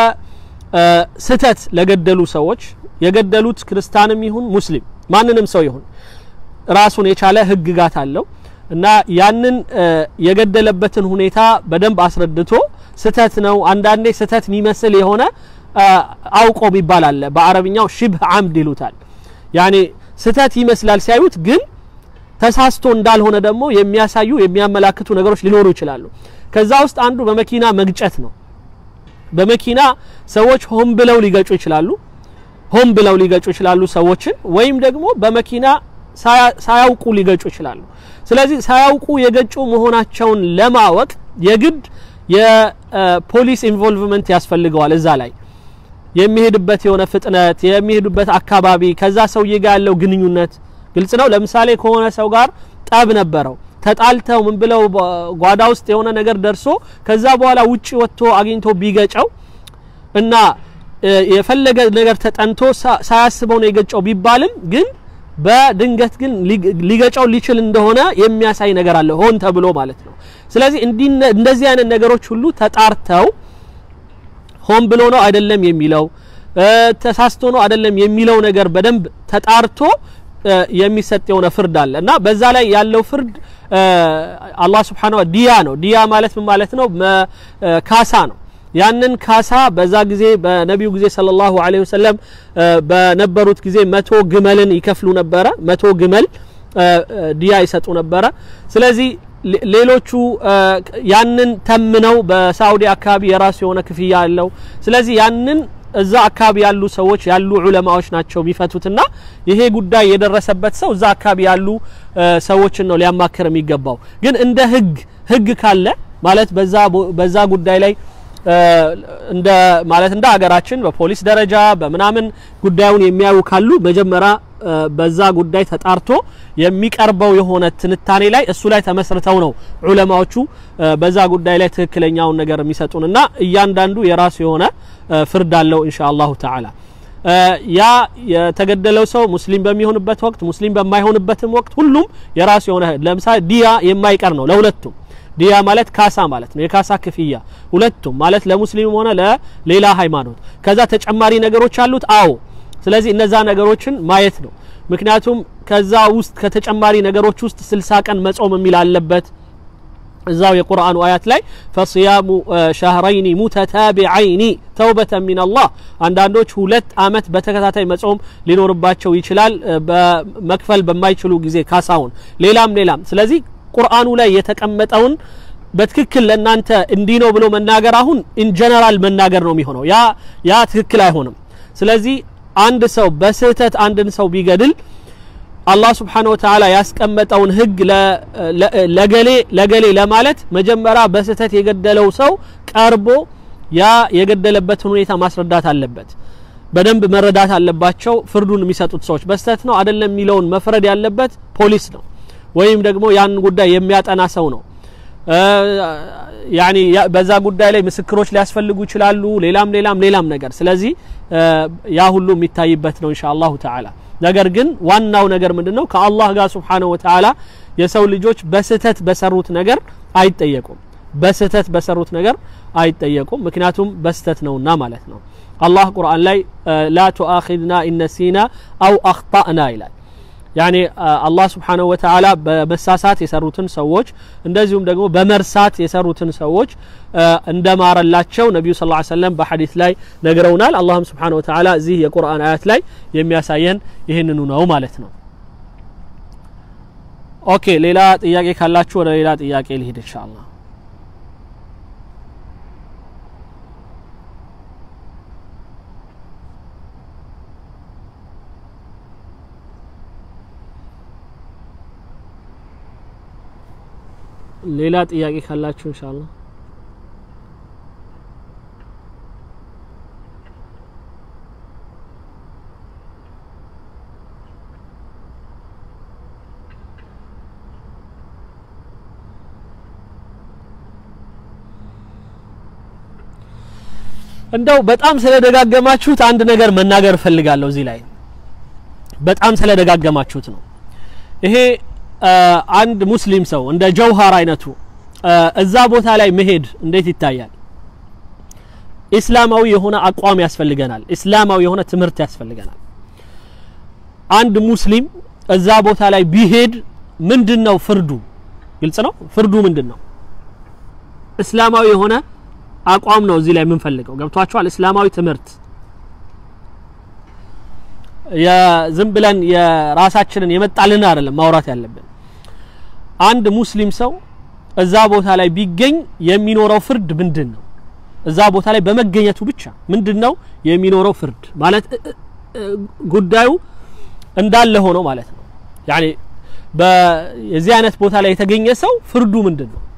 በስተት ለገደሉ ሰዎች የገደሉት ክርስቲያንም ይሁን ሙስሊም ማንንም ሰው ይሁን ራሱን የቻለ ህግጋት አለው እና ያንን የገደለበትን ሁኔታ በደንብ አስረድቶ ስተት ነው አንዳንዴ ስተት የሚመስል የሆነ አውቆ የሚባል አለ በአረብኛው ሽብህ አምድ ይሉታል ያኔ ስተት ይመስላል ሲያዩት ግን ተሳስቶ እንዳልሆነ ደግሞ የሚያሳዩ የሚያመላክቱ ነገሮች ሊኖሩ ይችላሉ ከዛ ውስጥ አንዱ በመኪና መግጨት ነው በመኪና ሰዎች ሆን ብለው ሊገጩ ይችላሉ ሆን ብለው ሊገጩ ይችላሉ ሰዎችን ወይም ደግሞ በመኪና ሳያውቁ ሊገጩ ይችላሉ ስለዚህ ሳያውቁ የገጩ መሆናቸውን ለማወቅ የግድ የፖሊስ ኢንቮልቭመንት ያስፈልገዋል እዛ ላይ የሚሄድበት የሆነ ፍጥነት የሚሄዱበት አካባቢ ከዛ ሰውዬ ጋር ያለው ግንኙነት ግልጽ ነው ለምሳሌ ከሆነ ሰው ጋር ጠብ ነበረው ተጣልተው ምን ብለው ጓዳ ውስጥ የሆነ ነገር ደርሶ ከዛ በኋላ ውጪ ወጥቶ አግኝቶ ቢገጨው እና የፈለገ ነገር ተጠንቶ ሳያስበው ነው የገጨው ቢባልም ግን በድንገት ግን ሊገጨው ሊችል እንደሆነ የሚያሳይ ነገር አለ ሆን ተብሎ ማለት ነው ስለዚህ እንደዚህ አይነት ነገሮች ሁሉ ተጣርተው ሆን ብሎ ነው አይደለም የሚለው ተሳስቶ ነው አይደለም የሚለው ነገር በደንብ ተጣርቶ የሚሰጥ የሆነ ፍርድ አለ እና በዛ ላይ ያለው ፍርድ አላህ ስብሓን ዲያ ነው ዲያ ማለት ምን ማለት ነው ካሳ ነው ያንን ካሳ በዛ ጊዜ በነቢዩ ጊዜ ሰለላሁ ዐለይሂ ወሰለም በነበሩት ጊዜ መቶ ግመልን ይከፍሉ ነበረ መቶ ግመል ዲያ ይሰጡ ነበረ ስለዚህ ሌሎቹ ያንን ተምነው በሳዑዲ አካባቢ የራሱ የሆነ ክፍያ አለው ስለዚህ ያንን እዛ አካባቢ ያሉ ሰዎች ያሉ ዑለማዎች ናቸው የሚፈቱትና ይሄ ጉዳይ የደረሰበት ሰው እዛ አካባቢ ያሉ ሰዎችን ነው ሊያማክር የሚገባው ግን እንደ ህግ ህግ ካለ ማለት በዛ በዛ ጉዳይ ላይ እንደ ማለት እንደ ሀገራችን በፖሊስ ደረጃ በምናምን ጉዳዩን የሚያዩ ካሉ መጀመሪያ በዛ ጉዳይ ተጣርቶ የሚቀርበው የሆነ ትንታኔ ላይ እሱ ላይ ተመስርተው ነው ዑለማዎቹ በዛ ጉዳይ ላይ ትክክለኛውን ነገር የሚሰጡን እና እያንዳንዱ የራሱ የሆነ ፍርድ አለው ኢንሻ አላሁ ተዓላ ያ የተገደለው ሰው ሙስሊም በሚሆንበት ወቅት ሙስሊም በማይሆንበትም ወቅት ሁሉም የራሱ የሆነ ለምሳሌ ዲያ የማይቀር ነው ለሁለቱም ዲያ ማለት ካሳ ማለት ነው የካሳ ክፍያ ሁለቱም ማለት ለሙስሊም ሆነ ለሌላ ሃይማኖት ከዛ ተጨማሪ ነገሮች አሉት አዎ ስለዚህ እነዛ ነገሮችን ማየት ነው ምክንያቱም ከዛ ውስጥ ከተጨማሪ ነገሮች ውስጥ ስልሳ ቀን መጾም የሚል አለበት እዛው የቁርአኑ አያት ላይ ፈስያሙ ሸህረይኒ ሙተታቢዐይኒ ተውበተ ሚን አላህ አንዳንዶች ሁለት አመት በተከታታይ መጾም ሊኖርባቸው ይችላል በመክፈል በማይችሉ ጊዜ ካሳውን ሌላም ሌላም ስለዚህ ቁርአኑ ላይ የተቀመጠውን በትክክል ለእናንተ እንዲህ ነው ብሎ መናገር አሁን ኢንጀነራል መናገር ነው የሚሆነው ያ ያ ትክክል አይሆንም ስለዚህ አንድ ሰው በስህተት አንድን ሰው ቢገድል አላህ ስብሓን ወተዓላ ያስቀመጠውን ህግ ለገሌ ለገሌ ለማለት መጀመሪያ በስህተት የገደለው ሰው ቀርቦ ያ የገደለበትን ሁኔታ ማስረዳት አለበት በደንብ መረዳት አለባቸው ፍርዱን የሚሰጡት ሰዎች በስህተት ነው አይደለም የሚለውን መፍረድ ያለበት ፖሊስ ነው ወይም ደግሞ ያን ጉዳይ የሚያጠና ሰው ነው ያኒ በዛ ጉዳይ ላይ ምስክሮች ሊያስፈልጉ ይችላሉ ሌላም ሌላም ሌላም ነገር ስለዚህ ያ ሁሉ የሚታይበት ነው ኢንሻ አላሁ ተዓላ ነገር ግን ዋናው ነገር ምንድነው ከአላህ ጋር ስብሓነሁ ወተዓላ የሰው ልጆች በስህተት በሰሩት ነገር አይጠየቁም በስህተት በሰሩት ነገር አይጠየቁም ምክንያቱም በስህተት ነውና ማለት ነው አላህ ቁርአን ላይ ላ ቱአኺድና ኢነሲና አው አኽጣእና ይላል ያኔ አላህ ስብሓነሁ ወተዓላ በመሳሳት የሰሩትን ሰዎች እንደዚሁም ደግሞ በመርሳት የሰሩትን ሰዎች እንደማረላቸው ነቢዩ ስ ሰለም በሐዲስ ላይ ነግረውናል አላህም ስብሓነሁ ወተዓላ እዚህ የቁርአን አያት ላይ የሚያሳየን ይህንኑ ነው ማለት ነው ኦኬ ሌላ ጥያቄ ካላችሁ ወደ ሌላ ጥያቄ ልሂድ ኢንሻአላህ ሌላ ጥያቄ ካላችሁ ኢንሻአላህ እንደው በጣም ስለደጋገማችሁት አንድ ነገር መናገር እፈልጋለሁ እዚህ ላይ በጣም ስለደጋገማችሁት ነው ይሄ አንድ ሙስሊም ሰው እንደ ጀውሃር አይነቱ እዛ ቦታ ላይ መሄድ እንዴት ይታያል ኢስላማዊ የሆነ አቋም ያስፈልገናል ኢስላማዊ የሆነ ትምህርት ያስፈልገናል አንድ ሙስሊም እዛ ቦታ ላይ ቢሄድ ምንድን ነው ፍርዱ ግልጽ ነው ፍርዱ ምንድን ነው እስላማዊ የሆነ አቋም ነው እዚህ ላይ የምንፈልገው ገብቷቸዋል እስላማዊ ትምህርት ዝም ብለን የራሳችንን የመጣልን አይደለም ማውራት ያለብን አንድ ሙስሊም ሰው እዛ ቦታ ላይ ቢገኝ የሚኖረው ፍርድ ምንድን ነው እዛ ቦታ ላይ በመገኘቱ ብቻ ምንድን ነው የሚኖረው ፍርድ ማለት ጉዳዩ እንዳለ ሆኖ ማለት ነው ያኔ የዚህ አይነት ቦታ ላይ የተገኘ ሰው ፍርዱ ምንድን ነው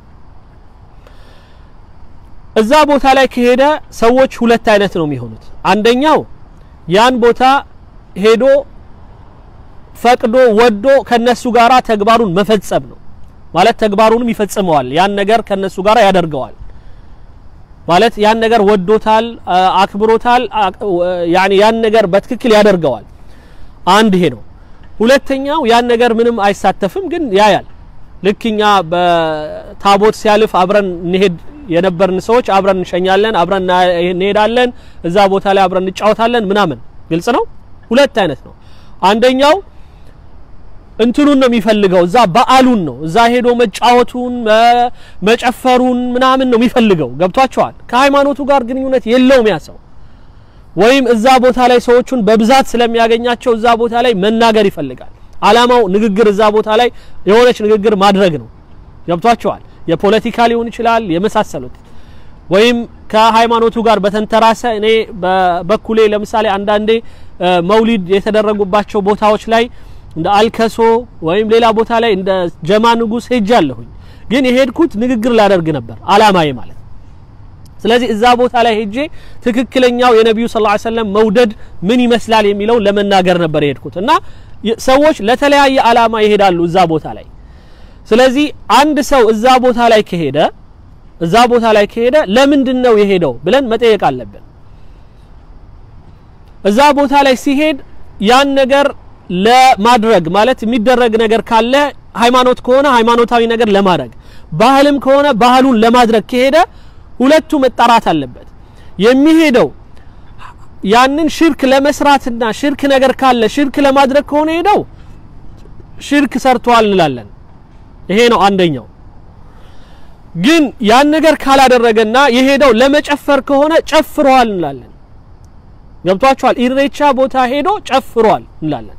እዛ ቦታ ላይ ከሄደ ሰዎች ሁለት አይነት ነው የሚሆኑት አንደኛው ያን ቦታ ሄዶ ፈቅዶ ወዶ ከነሱ ጋራ ተግባሩን መፈጸም ነው ማለት ተግባሩንም ይፈጽመዋል ያን ነገር ከነሱ ጋር ያደርገዋል ማለት ያን ነገር ወዶታል፣ አክብሮታል፣ ያኒ ያን ነገር በትክክል ያደርገዋል። አንድ ይሄ ነው። ሁለተኛው ያን ነገር ምንም አይሳተፍም፣ ግን ያያል። ልክ እኛ በታቦት ሲያልፍ አብረን እንሄድ የነበርን ሰዎች አብረን እንሸኛለን፣ አብረን እንሄዳለን፣ እዛ ቦታ ላይ አብረን እንጫወታለን ምናምን። ግልጽ ነው። ሁለት አይነት ነው። አንደኛው እንትኑን ነው የሚፈልገው፣ እዛ በዓሉን ነው እዛ ሄዶ መጫወቱን መጨፈሩን ምናምን ነው የሚፈልገው። ገብቷቸዋል። ከሃይማኖቱ ጋር ግንኙነት የለውም ያ ሰው። ወይም እዛ ቦታ ላይ ሰዎቹን በብዛት ስለሚያገኛቸው እዛ ቦታ ላይ መናገር ይፈልጋል። አላማው ንግግር፣ እዛ ቦታ ላይ የሆነች ንግግር ማድረግ ነው። ገብቷቸዋል። የፖለቲካ ሊሆን ይችላል የመሳሰሉት ወይም ከሃይማኖቱ ጋር በተንተራሰ እኔ በበኩሌ ለምሳሌ አንዳንዴ መውሊድ የተደረጉባቸው ቦታዎች ላይ እንደ አልከሶ ወይም ሌላ ቦታ ላይ እንደ ጀማ ንጉስ ሄጃለሁኝ። ግን የሄድኩት ንግግር ላደርግ ነበር አላማዬ ማለት። ስለዚህ እዛ ቦታ ላይ ሄጄ ትክክለኛው የነቢዩ ሰለላሁ ዐለይሂ ወሰለም መውደድ ምን ይመስላል የሚለውን ለመናገር ነበር የሄድኩት እና ሰዎች ለተለያየ አላማ ይሄዳሉ እዛ ቦታ ላይ። ስለዚህ አንድ ሰው እዛ ቦታ ላይ ከሄደ እዛ ቦታ ላይ ከሄደ ለምንድን ነው የሄደው ብለን መጠየቅ አለብን። እዛ ቦታ ላይ ሲሄድ ያን ነገር ለማድረግ ማለት የሚደረግ ነገር ካለ ሃይማኖት ከሆነ ሃይማኖታዊ ነገር ለማድረግ ባህልም ከሆነ ባህሉን ለማድረግ ከሄደ ሁለቱ መጣራት አለበት። የሚሄደው ያንን ሽርክ ለመስራትና ሽርክ ነገር ካለ ሽርክ ለማድረግ ከሆነ ሄደው ሽርክ ሰርቷል እንላለን። ይሄ ነው አንደኛው። ግን ያን ነገር ካላደረገና የሄደው ለመጨፈር ከሆነ ጨፍሯል እንላለን። ገብቷቸዋል። ኢሬቻ ቦታ ሄዶ ጨፍሯል እንላለን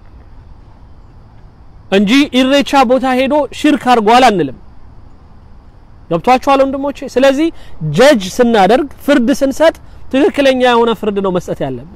እንጂ ኢሬቻ ቦታ ሄዶ ሽርክ አድርጓል አንልም። ገብቷቸዋል ወንድሞቼ። ስለዚህ ጀጅ ስናደርግ ፍርድ ስንሰጥ ትክክለኛ የሆነ ፍርድ ነው መስጠት ያለብን።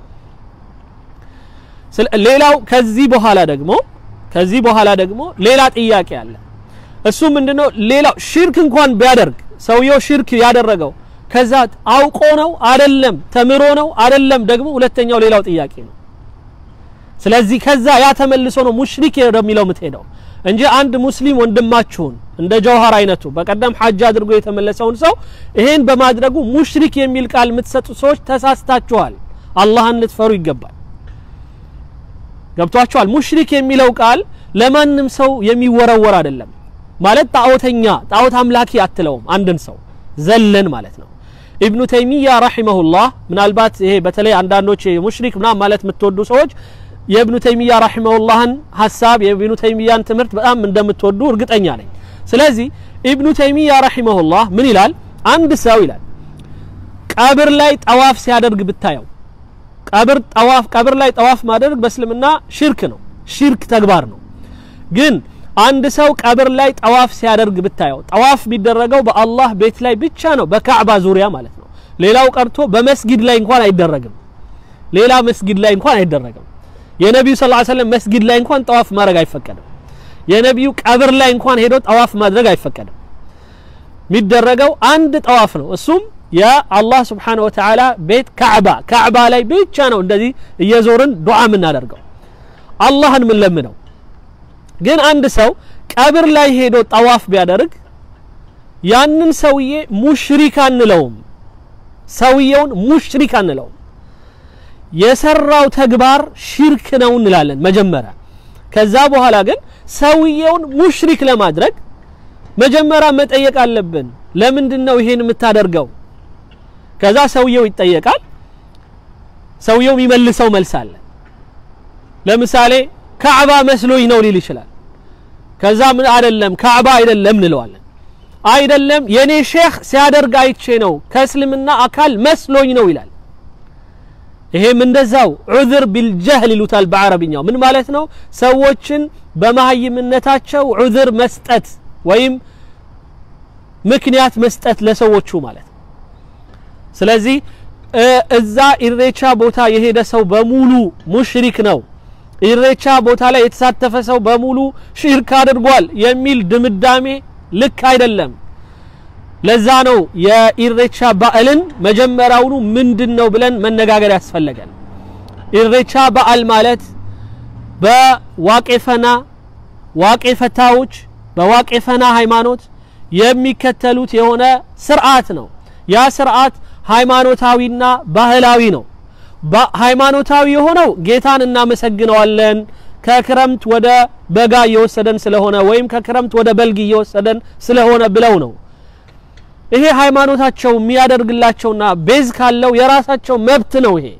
ሌላው ከዚህ በኋላ ደግሞ ከዚህ በኋላ ደግሞ ሌላ ጥያቄ አለ። እሱ ምንድነው? ሌላው ሽርክ እንኳን ቢያደርግ ሰውየው ሽርክ ያደረገው ከዛ አውቆ ነው አደለም፣ ተምሮ ነው አደለም፣ ደግሞ ሁለተኛው ሌላው ጥያቄ ነው። ስለዚህ ከዛ ያ ተመልሶ ነው ሙሽሪክ ወደሚለው የምትሄደው እንጂ አንድ ሙስሊም ወንድማችሁን እንደ ጀውሃር አይነቱ በቀደም ሐጅ አድርጎ የተመለሰውን ሰው ይሄን በማድረጉ ሙሽሪክ የሚል ቃል የምትሰጡ ሰዎች ተሳስታችኋል። አላህን ልትፈሩ ይገባል። ገብቷችኋል? ሙሽሪክ የሚለው ቃል ለማንም ሰው የሚወረወር አይደለም። ማለት ጣዖተኛ ጣዖት አምላኪ አትለውም አንድን ሰው ዘለን ማለት ነው። ኢብኑ ተይሚያ ረሂመሁላህ ምናልባት ይሄ በተለይ አንዳንዶች ሙሽሪክ ምናምን ማለት የምትወዱ ሰዎች የኢብኑ ተይሚያ ረሂመሁላህን ሀሳብ የኢብኑ ተይሚያን ትምህርት በጣም እንደምትወዱ እርግጠኛ ነኝ። ስለዚህ ኢብኑ ተይሚያ ረሂመሁላህ ምን ይላል? አንድ ሰው ይላል ቀብር ላይ ጠዋፍ ሲያደርግ ብታየው ቀብር ጠዋፍ ቀብር ላይ ጠዋፍ ማድረግ በእስልምና ሽርክ ነው፣ ሽርክ ተግባር ነው። ግን አንድ ሰው ቀብር ላይ ጠዋፍ ሲያደርግ ብታየው ጠዋፍ የሚደረገው በአላህ ቤት ላይ ብቻ ነው፣ በካዕባ ዙሪያ ማለት ነው። ሌላው ቀርቶ በመስጊድ ላይ እንኳን አይደረግም። ሌላ መስጊድ ላይ እንኳን አይደረግም። የነቢዩ ሰለላሁ ዐለይሂ ወሰለም መስጊድ ላይ እንኳን ጠዋፍ ማድረግ አይፈቀድም። የነቢዩ ቀብር ላይ እንኳን ሄዶ ጠዋፍ ማድረግ አይፈቀድም። የሚደረገው አንድ ጠዋፍ ነው። እሱም የአላህ ስብሓነሁ ወተዓላ ቤት ካዕባ ካዕባ ላይ ብቻ ነው እንደዚህ እየዞርን ዱዓ የምናደርገው አላህን ምን ለምነው። ግን አንድ ሰው ቀብር ላይ ሄዶ ጠዋፍ ቢያደርግ ያንን ሰውዬ ሙሽሪክ አንለውም። ሰውየውን ሙሽሪክ አንለውም። የሰራው ተግባር ሽርክ ነው እንላለን መጀመሪያ። ከዛ በኋላ ግን ሰውየውን ሙሽሪክ ለማድረግ መጀመሪያ መጠየቅ አለብን። ለምንድን ነው ይሄን የምታደርገው? ከዛ ሰውየው ይጠየቃል። ሰውየው የሚመልሰው መልስ አለ። ለምሳሌ ካዕባ መስሎኝ ነው ሊል ይችላል። ከዛ ምን አይደለም ካዕባ አይደለም እንለዋለን። አይደለም የኔ ሼህ ሲያደርግ አይቼ ነው ከእስልምና አካል መስሎኝ ነው ይላል። ይሄም እንደዛው ዑዝር ቢልጀህል ይሉታል በአረብኛው። ምን ማለት ነው? ሰዎችን በመሀይምነታቸው ዑዝር መስጠት ወይም ምክንያት መስጠት ለሰዎቹ ማለት ነው። ስለዚህ እዛ ኢሬቻ ቦታ የሄደ ሰው በሙሉ ሙሽሪክ ነው፣ ኢሬቻ ቦታ ላይ የተሳተፈ ሰው በሙሉ ሽርክ አድርጓል የሚል ድምዳሜ ልክ አይደለም። ለዛ ነው የኢሬቻ በዓልን መጀመሪያውኑ ምንድን ነው ብለን መነጋገር ያስፈለገን። ኢሬቻ በዓል ማለት በዋቄፈና ዋቄፈታዎች በዋቄፈና ሃይማኖት የሚከተሉት የሆነ ስርዓት ነው። ያ ስርዓት ሃይማኖታዊና ባህላዊ ነው ሃይማኖታዊ የሆነው ጌታን እናመሰግነዋለን ከክረምት ወደ በጋ እየወሰደን ስለሆነ ወይም ከክረምት ወደ በልግ እየወሰደን ስለሆነ ብለው ነው ይሄ ሃይማኖታቸው የሚያደርግላቸውና ቤዝ ካለው የራሳቸው መብት ነው ይሄ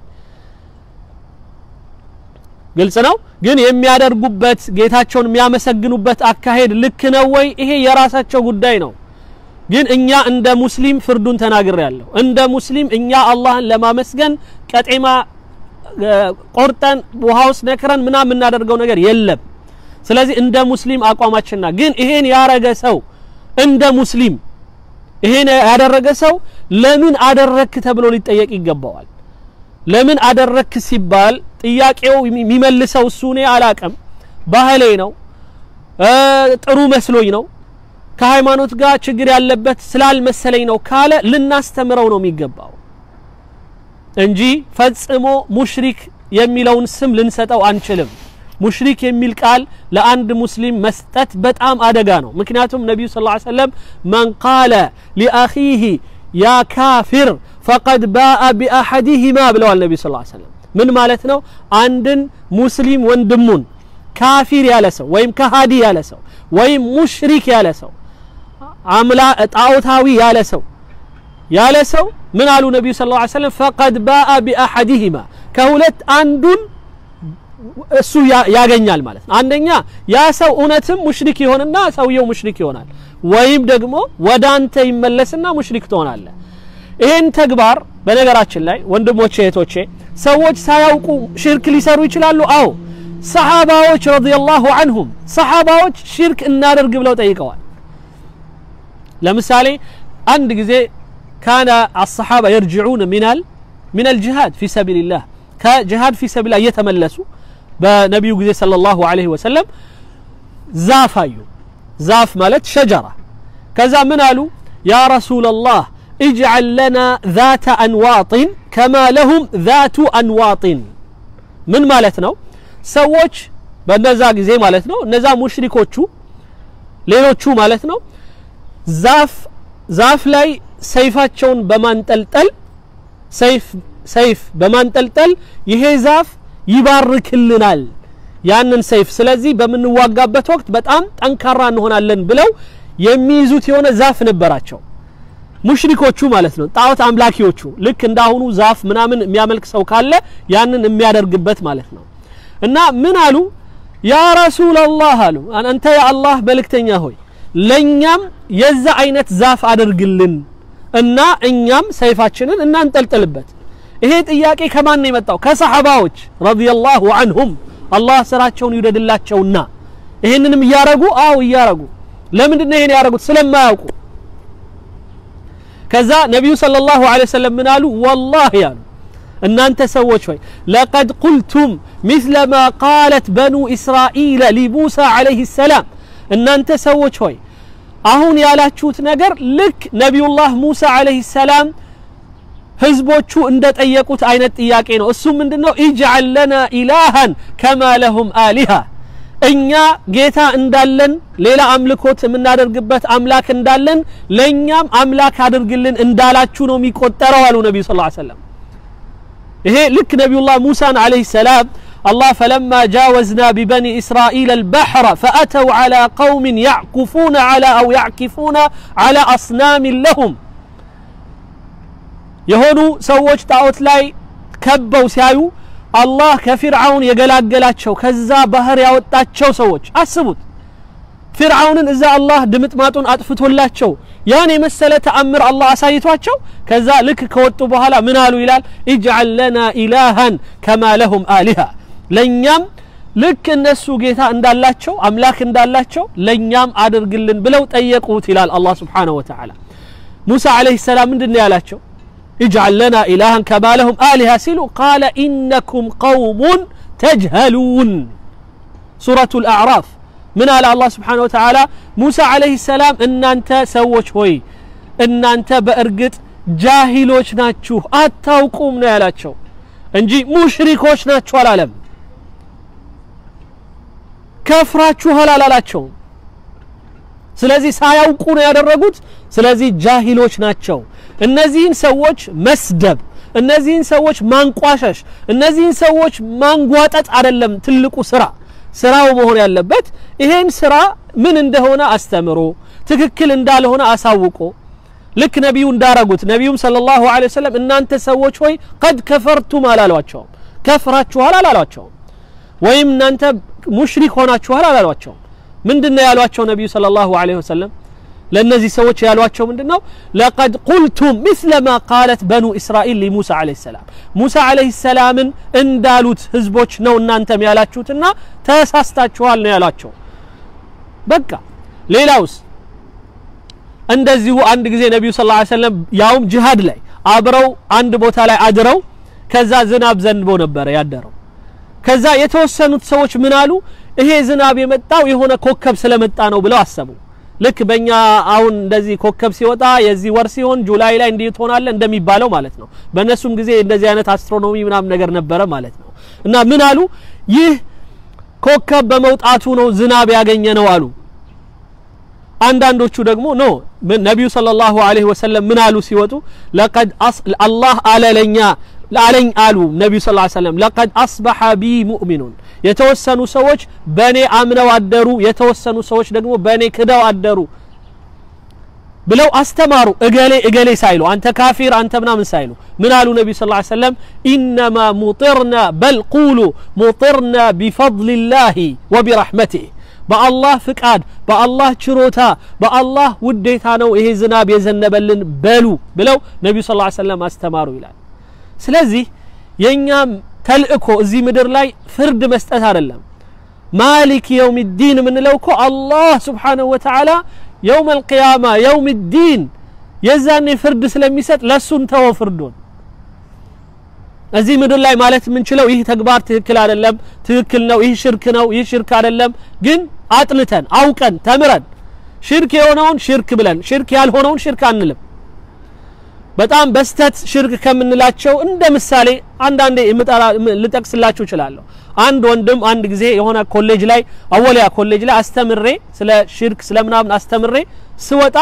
ግልጽ ነው ግን የሚያደርጉበት ጌታቸውን የሚያመሰግኑበት አካሄድ ልክ ነው ወይ ይሄ የራሳቸው ጉዳይ ነው ግን እኛ እንደ ሙስሊም ፍርዱን ተናግር ያለሁ እንደ ሙስሊም እኛ አላህን ለማመስገን ቀጤማ ቆርጠን ውሃ ውስጥ ነክረን ምና የምናደርገው ነገር የለም ስለዚህ እንደ ሙስሊም አቋማችንና ግን ይሄን ያረገ ሰው እንደ ሙስሊም ይሄን ያደረገ ሰው ለምን አደረክ ተብሎ ሊጠየቅ ይገባዋል ለምን አደረክ ሲባል ጥያቄው የሚመልሰው እሱ እኔ አላቅም ባህሌ ነው ጥሩ መስሎኝ ነው ከሃይማኖት ጋር ችግር ያለበት ስላልመሰለኝ ነው ካለ ልናስተምረው ነው የሚገባው እንጂ ፈጽሞ ሙሽሪክ የሚለውን ስም ልንሰጠው አንችልም ሙሽሪክ የሚል ቃል ለአንድ ሙስሊም መስጠት በጣም አደጋ ነው ምክንያቱም ነቢዩ ስ ሰለም መን ቃለ ሊአኺህ ያ ካፊር ፈቀድ ባአ ቢአሐዲሂማ ብለዋል ነቢዩ ስ ሰለም ምን ማለት ነው አንድን ሙስሊም ወንድሙን ካፊር ያለ ሰው ወይም ከሃዲ ያለ ሰው ወይም ሙሽሪክ ያለ ሰው አምላ ጣዖታዊ ያለ ሰው ያለ ሰው ምን አሉ ነቢዩ ስ ሰለም ፈቀድ ባአ ቢአሐዲሂማ ከሁለት አንዱን እሱ ያገኛል ማለት ነው አንደኛ ያ ሰው እውነትም ሙሽሪክ ይሆንና ሰውየው ሙሽሪክ ይሆናል ወይም ደግሞ ወደ አንተ ይመለስና ሙሽሪክ ትሆናለ ይህን ተግባር በነገራችን ላይ ወንድሞቼ እህቶቼ ሰዎች ሳያውቁ ሽርክ ሊሰሩ ይችላሉ አዎ ሰሓባዎች ረዲየላሁ አንሁም ሰሓባዎች ሽርክ እናደርግ ብለው ጠይቀዋል ለምሳሌ አንድ ጊዜ ካነ አሰሓባ የርጅዑን ሚናል من الجهاد في سبيل الله كجهاد في سبيل الله እየተመለሱ በነቢዩ ጊዜ ሰለላሁ ዐለይሂ ወሰለም ዛፍ አዩ ዛፍ ማለት ሸጀራ ከዛ ምን አሉ ያ ረሱላላህ اجعل لنا ذات أنواط كما لهم ذات أنواط ምን ማለት ነው ሰዎች በነዛ ጊዜ ማለት ነው እነዛ ሙሽሪኮቹ ሌሎቹ ማለት ነው ዛፍ ዛፍ ላይ ሰይፋቸውን በማንጠልጠል ሰይፍ ሰይፍ በማንጠልጠል ይሄ ዛፍ ይባርክልናል ያንን ሰይፍ ስለዚህ በምንዋጋበት ወቅት በጣም ጠንካራ እንሆናለን ብለው የሚይዙት የሆነ ዛፍ ነበራቸው ሙሽሪኮቹ ማለት ነው ጣዖት አምላኪዎቹ ልክ እንዳሁኑ ዛፍ ምናምን የሚያመልክ ሰው ካለ ያንን የሚያደርግበት ማለት ነው እና ምን አሉ ያ ረሱላላህ አሉ አንተ የአላህ መልእክተኛ ሆይ ለእኛም የዛ አይነት ዛፍ አድርግልን እና እኛም ሰይፋችንን እናንጠልጥልበት ይሄ ጥያቄ ከማን ነው የመጣው ከሰሐባዎች ረዲየላሁ አንሁም አላህ ስራቸውን ይውደድላቸውና ይህንንም እያረጉ አው እያረጉ ለምንድን ነው ይሄን ያረጉት ስለማያውቁ ከዛ ነቢዩ ሰለላሁ ዐለይሂ ወሰለም ምን አሉ ወላሂ አሉ እናንተ ሰዎች ሆይ ለቀድ ቁልቱም ሚስለ ማ ቃለት በኑ እስራኤል ሊሙሳ ዐለይሂ ሰላም እናንተ ሰዎች ሆይ አሁን ያላችሁት ነገር ልክ ነቢዩላህ ሙሳ ዐለይሂ ሰላም ህዝቦቹ እንደጠየቁት አይነት ጥያቄ ነው እሱ ምንድነው ኢጅዓል ለና ኢላሃን ከማ ለሁም አሊሃ እኛ ጌታ እንዳለን ሌላ አምልኮት የምናደርግበት አምላክ እንዳለን ለእኛም አምላክ አድርግልን እንዳላችሁ ነው የሚቆጠረው አሉ ነቢዩ ስ ሰለም ይሄ ልክ ነቢዩላህ ሙሳን አለይሂ ሰላም الله فلما جاوزنا ببني إسرائيل البحر فأتوا على قوم يعكفون على أو يعكفون على أصنام لهم የሆኑ ሰዎች ጣዖት ላይ ከበው ሲያዩ አላህ ከፊርዓውን የገላገላቸው ከዛ ባህር ያወጣቸው ሰዎች አስቡት ፊርዓውንን እዛ አላህ ድምጥማጡን አጥፍቶላቸው ያን የመሰለ ተአምር አላህ አሳይቷቸው ከዛ ልክ ከወጡ በኋላ ምን አሉ ይላል ኢጅዓል ለና ኢላሃን ከማ ለሁም አሊሃ ለእኛም ልክ እነሱ ጌታ እንዳላቸው አምላክ እንዳላቸው ለእኛም አድርግልን ብለው ጠየቁት ይላል አላህ ስብሓንሁ ወተዓላ ሙሳ አለይሂ ሰላም ምንድን ያላቸው اجعل لنا إلها كما لهم آلهة سلوا قال إنكم قوم تجهلون سورة الأعراف من على الله سبحانه وتعالى موسى عليه السلام إن أنت سوش هوي إن أنت بأرقت جاهلوش ناتشو أتاوكم نيالاتشو እንጂ ሙሽሪኮች ናችሁ አላለም ከፍራችኋል አላላቸውም ስለዚህ ሳያውቁ ነው ያደረጉት ስለዚህ ጃሂሎች ናቸው እነዚህን ሰዎች መስደብ እነዚህን ሰዎች ማንቋሸሽ እነዚህን ሰዎች ማንጓጠጥ አይደለም ትልቁ ስራ ስራው መሆን ያለበት ይሄን ስራ ምን እንደሆነ አስተምሮ ትክክል እንዳልሆነ አሳውቆ ልክ ነቢዩ እንዳረጉት ነቢዩም ሰለላሁ ዐለይሂ ወሰለም እናንተ ሰዎች ሆይ ቀድ ከፈርቱም አላሏቸውም ከፍራችኋል አላሏቸውም ወይም እናንተ ሙሽሪክ ሆናችኋል አላሏቸውም ምንድን ነው ያሏቸው ነቢዩ ሰለላሁ ዐለይሂ ወሰለም ለእነዚህ ሰዎች ያሏቸው ምንድን ነው ለቀድ ቁልቱም ምስለ ማ ቃለት በኑ እስራኤል ሊሙሳ ዐለይሂ ሰላም ሙሳ ዐለይሂ ሰላምን እንዳሉት ህዝቦች ነው እናንተም ያላችሁትና ተሳስታችኋል ነው ያሏቸው በቃ ሌላውስ እንደዚሁ አንድ ጊዜ ነቢዩ ስ ሰለም ያውም ጅሃድ ላይ አብረው አንድ ቦታ ላይ አድረው ከዛ ዝናብ ዘንቦ ነበረ ያደረው ከዛ የተወሰኑት ሰዎች ምን አሉ ይሄ ዝናብ የመጣው የሆነ ኮከብ ስለመጣ ነው ብለው አሰቡ ልክ በእኛ አሁን እንደዚህ ኮከብ ሲወጣ የዚህ ወር ሲሆን ጁላይ ላይ እንዲህ ትሆናለ እንደሚባለው ማለት ነው በእነሱም ጊዜ እንደዚህ አይነት አስትሮኖሚ ምናምን ነገር ነበረ ማለት ነው እና ምን አሉ ይህ ኮከብ በመውጣቱ ነው ዝናብ ያገኘ ነው አሉ አንዳንዶቹ ደግሞ ኖ ነቢዩ ሰለላሁ ዐለይሂ ወሰለም ምን አሉ ሲወጡ ለቀድ አላህ አለለኛ አለኝ አሉ ነቢዩ ስ ሰለም ለቀድ አስበሐ ቢ ሙእሚኑን የተወሰኑ ሰዎች በእኔ አምነው አደሩ የተወሰኑ ሰዎች ደግሞ በእኔ ክደው አደሩ ብለው አስተማሩ እገሌ እገሌ ሳይሉ አንተ ካፊር አንተ ምናምን ሳይሉ ምን አሉ ነቢዩ ስ ሰለም ኢነማ ሙጢርና በል ቁሉ ሙጢርና ቢፈضልላህ ወቢረሕመቲህ በአላህ ፍቃድ በአላህ ችሮታ በአላህ ውዴታ ነው ይሄ ዝናብ የዘነበልን በሉ ብለው ነቢዩ ስ ሰለም አስተማሩ ይላል ስለዚህ የእኛም ተልእኮ እዚህ ምድር ላይ ፍርድ መስጠት አይደለም ማሊክ የውም ዲን የምንለው እኮ አላህ ስብሓንሁ ወተዓላ የውም አልቅያማ የውም ዲን የዛኔ ፍርድ ስለሚሰጥ ለእሱን ተወው ፍርዱን እዚህ ምድር ላይ ማለት የምንችለው ይህ ተግባር ትክክል አይደለም ትክክል ነው ይህ ሽርክ ነው ይህ ሽርክ አይደለም ግን አጥንተን አውቀን ተምረን ሽርክ የሆነውን ሽርክ ብለን ሽርክ ያልሆነውን ሽርክ አንልም በጣም በስተት ሽርክ ከምንላቸው እንደ ምሳሌ አንዳንዴ ልጠቅስላችሁ እችላለሁ አንድ ወንድም አንድ ጊዜ የሆነ ኮሌጅ ላይ አወሊያ ኮሌጅ ላይ አስተምሬ ስለ ሽርክ ስለ ምናምን አስተምሬ ስወጣ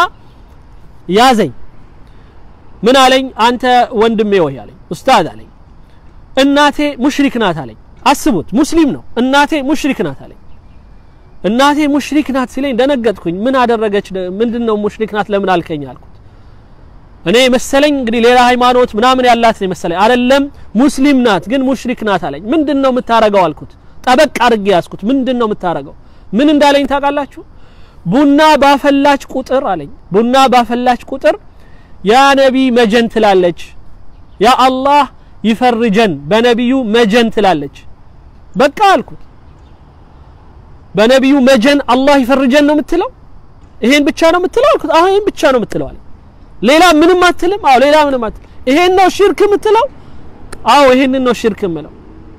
ያዘኝ ምን አለኝ አንተ ወንድሜ ወይ አለኝ ኡስታዝ አለኝ እናቴ ሙሽሪክ ናት አለኝ አስቡት ሙስሊም ነው እናቴ ሙሽሪክ ናት አለኝ እናቴ ሙሽሪክ ናት ሲለኝ ደነገጥኩኝ ምን አደረገች ምንድን ነው ሙሽሪክ ናት ለምን አልከኝ አልኩት እኔ መሰለኝ እንግዲህ ሌላ ሃይማኖት ምናምን ያላት ነው መሰለኝ አይደለም ሙስሊም ናት ግን ሙሽሪክ ናት አለኝ ምንድን ነው የምታረገው አልኩት ጠበቅ አድርጌ ያዝኩት ምንድን ነው የምታረገው ምን እንዳለኝ ታውቃላችሁ ቡና ባፈላች ቁጥር አለኝ ቡና ባፈላች ቁጥር ያ ነቢ መጀን ትላለች ያ አላህ ይፈርጀን በነቢዩ መጀን ትላለች በቃ አልኩት በነቢዩ መጀን አላህ ይፈርጀን ነው የምትለው ይሄን ብቻ ነው የምትለው አልኩት አዎ ይሄን ብቻ ነው የምትለው አለኝ ሌላ ምንም አትልም አዎ ሌላ ምንም አትልም ይሄን ነው ሽርክ የምትለው አዎ ይሄንን ነው ሽርክ የምለው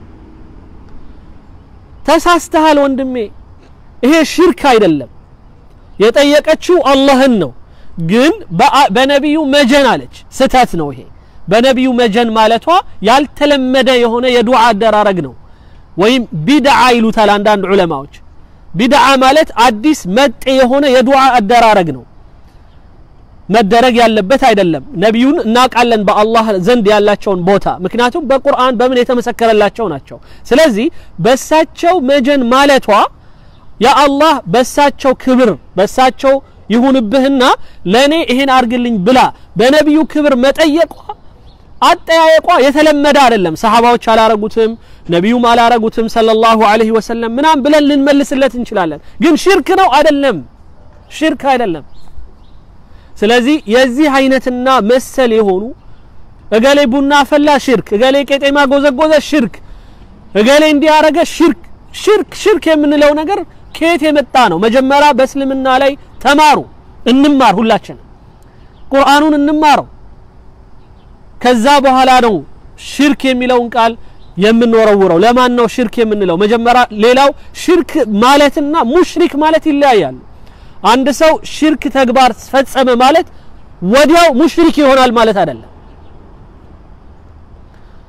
ተሳስተሃል ወንድሜ ይሄ ሽርክ አይደለም የጠየቀችው አላህን ነው ግን በነቢዩ መጀን አለች ስተት ነው ይሄ በነቢዩ መጀን ማለቷ ያልተለመደ የሆነ የዱዓ አደራረግ ነው ወይም ቢድዓ ይሉታል አንዳንድ ዑለማዎች ቢድዓ ማለት አዲስ መጤ የሆነ የዱዓ አደራረግ ነው መደረግ ያለበት አይደለም ነቢዩን እናውቃለን በአላህ ዘንድ ያላቸውን ቦታ ምክንያቱም በቁርአን በምን የተመሰከረላቸው ናቸው ስለዚህ በሳቸው መጀን ማለቷ የአላህ በሳቸው ክብር በሳቸው ይሁንብህና ለእኔ ይሄን አርግልኝ ብላ በነቢዩ ክብር መጠየቋ አጠያየቋ የተለመደ አይደለም ሰሃባዎች አላረጉትም ነቢዩም አላረጉትም ሰለላሁ ዐለይሂ ወሰለም ምናም ብለን ልንመልስለት እንችላለን ግን ሽርክ ነው አይደለም ሽርክ አይደለም ስለዚህ የዚህ አይነትና መሰል የሆኑ እገሌ ቡና ፈላ ሽርክ እገሌ ቄጤማ ጎዘጎዘ ሽርክ እገሌ እንዲያረገ ሽርክ ሽርክ ሽርክ የምንለው ነገር ከየት የመጣ ነው መጀመሪያ በእስልምና ላይ ተማሩ እንማር ሁላችንም ቁርአኑን እንማረው ከዛ በኋላ ነው ሽርክ የሚለውን ቃል የምንወረውረው ለማን ነው ሽርክ የምንለው መጀመሪያ ሌላው ሽርክ ማለትና ሙሽሪክ ማለት ይለያያሉ አንድ ሰው ሽርክ ተግባር ፈጸመ ማለት ወዲያው ሙሽሪክ ይሆናል ማለት አይደለም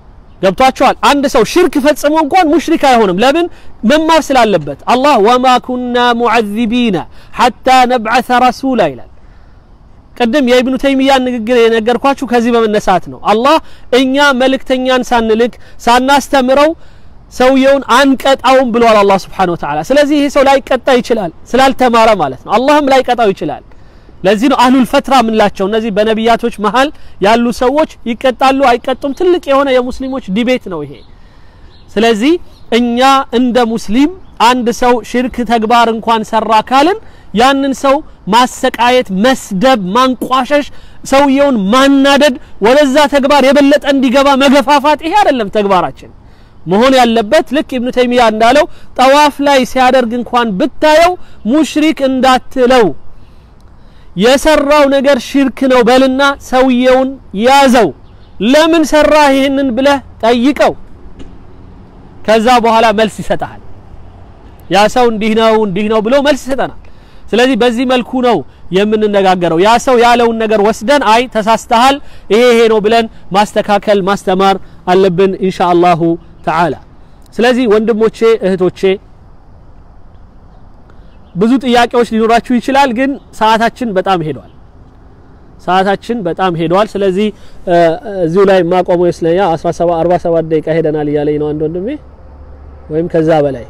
ገብቷቸዋል። አንድ ሰው ሽርክ ፈጽሞ እንኳን ሙሽሪክ አይሆንም። ለምን? መማር ስላለበት። አላህ ወማ ኩና ሙዐዚቢና ሐታ ነብዐሰ ረሱላ ይላል። ቅድም የኢብኑ ተይሚያን ንግግር የነገርኳችሁ ከዚህ በመነሳት ነው። አላህ እኛ መልእክተኛን ሳንልክ ሳናስተምረው ሰውየውን አንቀጣውም ብሏል አላህ ሱብሓነሁ ወተዓላ። ስለዚህ ይሄ ሰው ላይቀጣ ይችላል ስላልተማረ ማለት ነው። አላህም ላይቀጣው ይችላል። ለዚህ ነው አህሉል ፈትራ የምንላቸው እነዚህ በነቢያቶች መሀል ያሉ ሰዎች ይቀጣሉ አይቀጡም፣ ትልቅ የሆነ የሙስሊሞች ዲቤት ነው ይሄ። ስለዚህ እኛ እንደ ሙስሊም አንድ ሰው ሽርክ ተግባር እንኳን ሰራ ካልን ያንን ሰው ማሰቃየት፣ መስደብ፣ ማንቋሸሽ፣ ሰውየውን ማናደድ፣ ወደዛ ተግባር የበለጠ እንዲገባ መገፋፋት፣ ይሄ አይደለም ተግባራችን መሆን ያለበት። ልክ ኢብኑ ተይሚያ እንዳለው ጠዋፍ ላይ ሲያደርግ እንኳን ብታየው ሙሽሪክ እንዳትለው የሰራው ነገር ሽርክ ነው በልና ሰውየውን ያዘው። ለምን ሰራ ይህንን ብለህ ጠይቀው። ከዛ በኋላ መልስ ይሰጣል። ያ ሰው እንዲህ ነው እንዲህ ነው ብሎ መልስ ይሰጠናል። ስለዚህ በዚህ መልኩ ነው የምንነጋገረው። ያ ሰው ያለውን ነገር ወስደን አይ ተሳስተሃል፣ ይሄ ይሄ ነው ብለን ማስተካከል ማስተማር አለብን ኢንሻአላሁ ተዓላ። ስለዚህ ወንድሞቼ እህቶቼ ብዙ ጥያቄዎች ሊኖራችሁ ይችላል፣ ግን ሰዓታችን በጣም ሄዷል። ሰዓታችን በጣም ሄዷል። ስለዚህ እዚሁ ላይ ማቆመው ይመስለኛል። 17 47 ደቂቃ ሄደናል እያለኝ ነው አንድ ወንድሜ ወይም ከዛ በላይ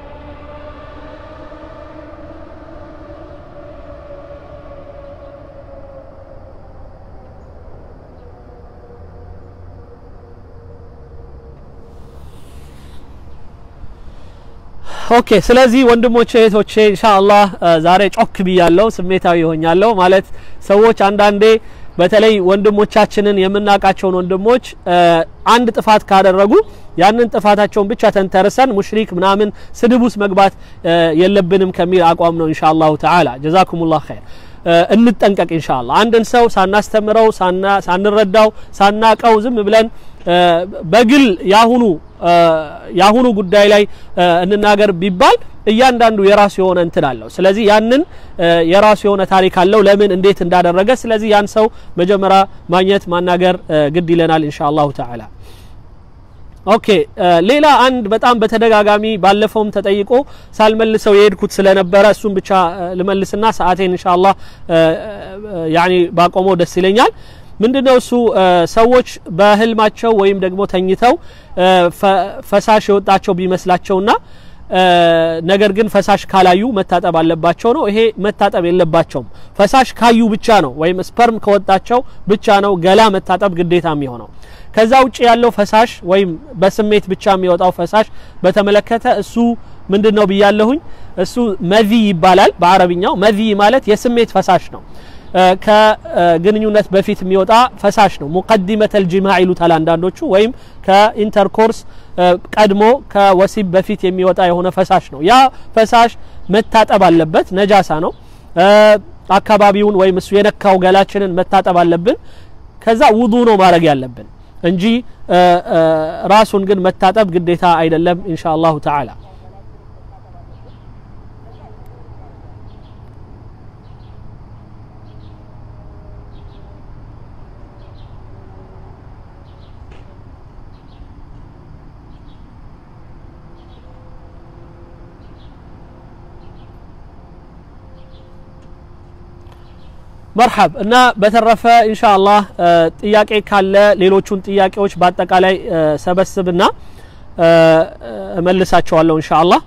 ኦኬ ስለዚህ ወንድሞቼ እህቶቼ ኢንሻአላህ ዛሬ ጮክ ብያለሁ፣ ስሜታዊ ሆኛለሁ። ማለት ሰዎች አንዳንዴ በተለይ ወንድሞቻችንን የምናውቃቸውን ወንድሞች አንድ ጥፋት ካደረጉ ያንን ጥፋታቸውን ብቻ ተንተርሰን ሙሽሪክ ምናምን ስድብ ውስጥ መግባት የለብንም ከሚል አቋም ነው ኢንሻአላሁ ተዓላ። ጀዛኩሙላህ ኸይር። እንጠንቀቅ ኢንሻአላህ። አንድን ሰው ሳናስተምረው ሳንረዳው ሳናቀው ዝም ብለን በግል ያሁኑ ያሁኑ ጉዳይ ላይ እንናገር ቢባል እያንዳንዱ የራሱ የሆነ እንትን አለው። ስለዚህ ያንን የራሱ የሆነ ታሪክ አለው፣ ለምን እንዴት እንዳደረገ። ስለዚህ ያን ሰው መጀመሪያ ማግኘት ማናገር ግድ ይለናል ኢንሻአላሁ ተዓላ። ኦኬ ሌላ አንድ በጣም በተደጋጋሚ ባለፈውም ተጠይቆ ሳልመልሰው የሄድኩት ስለነበረ እሱም ብቻ ልመልስና ሰዓቴን ኢንሻአላህ ያኒ ባቆመው ደስ ይለኛል። ምንድነው እሱ ሰዎች በህልማቸው ወይም ደግሞ ተኝተው ፈሳሽ የወጣቸው ቢመስላቸውና ነገር ግን ፈሳሽ ካላዩ መታጠብ አለባቸው ነው። ይሄ መታጠብ የለባቸውም። ፈሳሽ ካዩ ብቻ ነው ወይም ስፐርም ከወጣቸው ብቻ ነው ገላ መታጠብ ግዴታ የሚሆነው። ከዛ ውጭ ያለው ፈሳሽ ወይም በስሜት ብቻ የሚወጣው ፈሳሽ በተመለከተ እሱ ምንድን ነው ብያለሁኝ። እሱ መዚ ይባላል በአረብኛው። መዚ ማለት የስሜት ፈሳሽ ነው። ከግንኙነት በፊት የሚወጣ ፈሳሽ ነው። ሙቀዲመተል ጅማዕ ይሉታል አንዳንዶቹ። ወይም ከኢንተርኮርስ ቀድሞ ከወሲብ በፊት የሚወጣ የሆነ ፈሳሽ ነው። ያ ፈሳሽ መታጠብ አለበት። ነጃሳ ነው። አካባቢውን ወይም እሱ የነካው ገላችንን መታጠብ አለብን። ከዛ ውዱ ነው ማድረግ ያለብን እንጂ ራሱን ግን መታጠብ ግዴታ አይደለም ኢንሻአላሁ ተዓላ። መርሐብ እና በተረፈ ኢንሻአላህ ጥያቄ ካለ ሌሎቹን ጥያቄዎች በአጠቃላይ ሰበስብና እመልሳቸዋለሁ ኢንሻአላህ።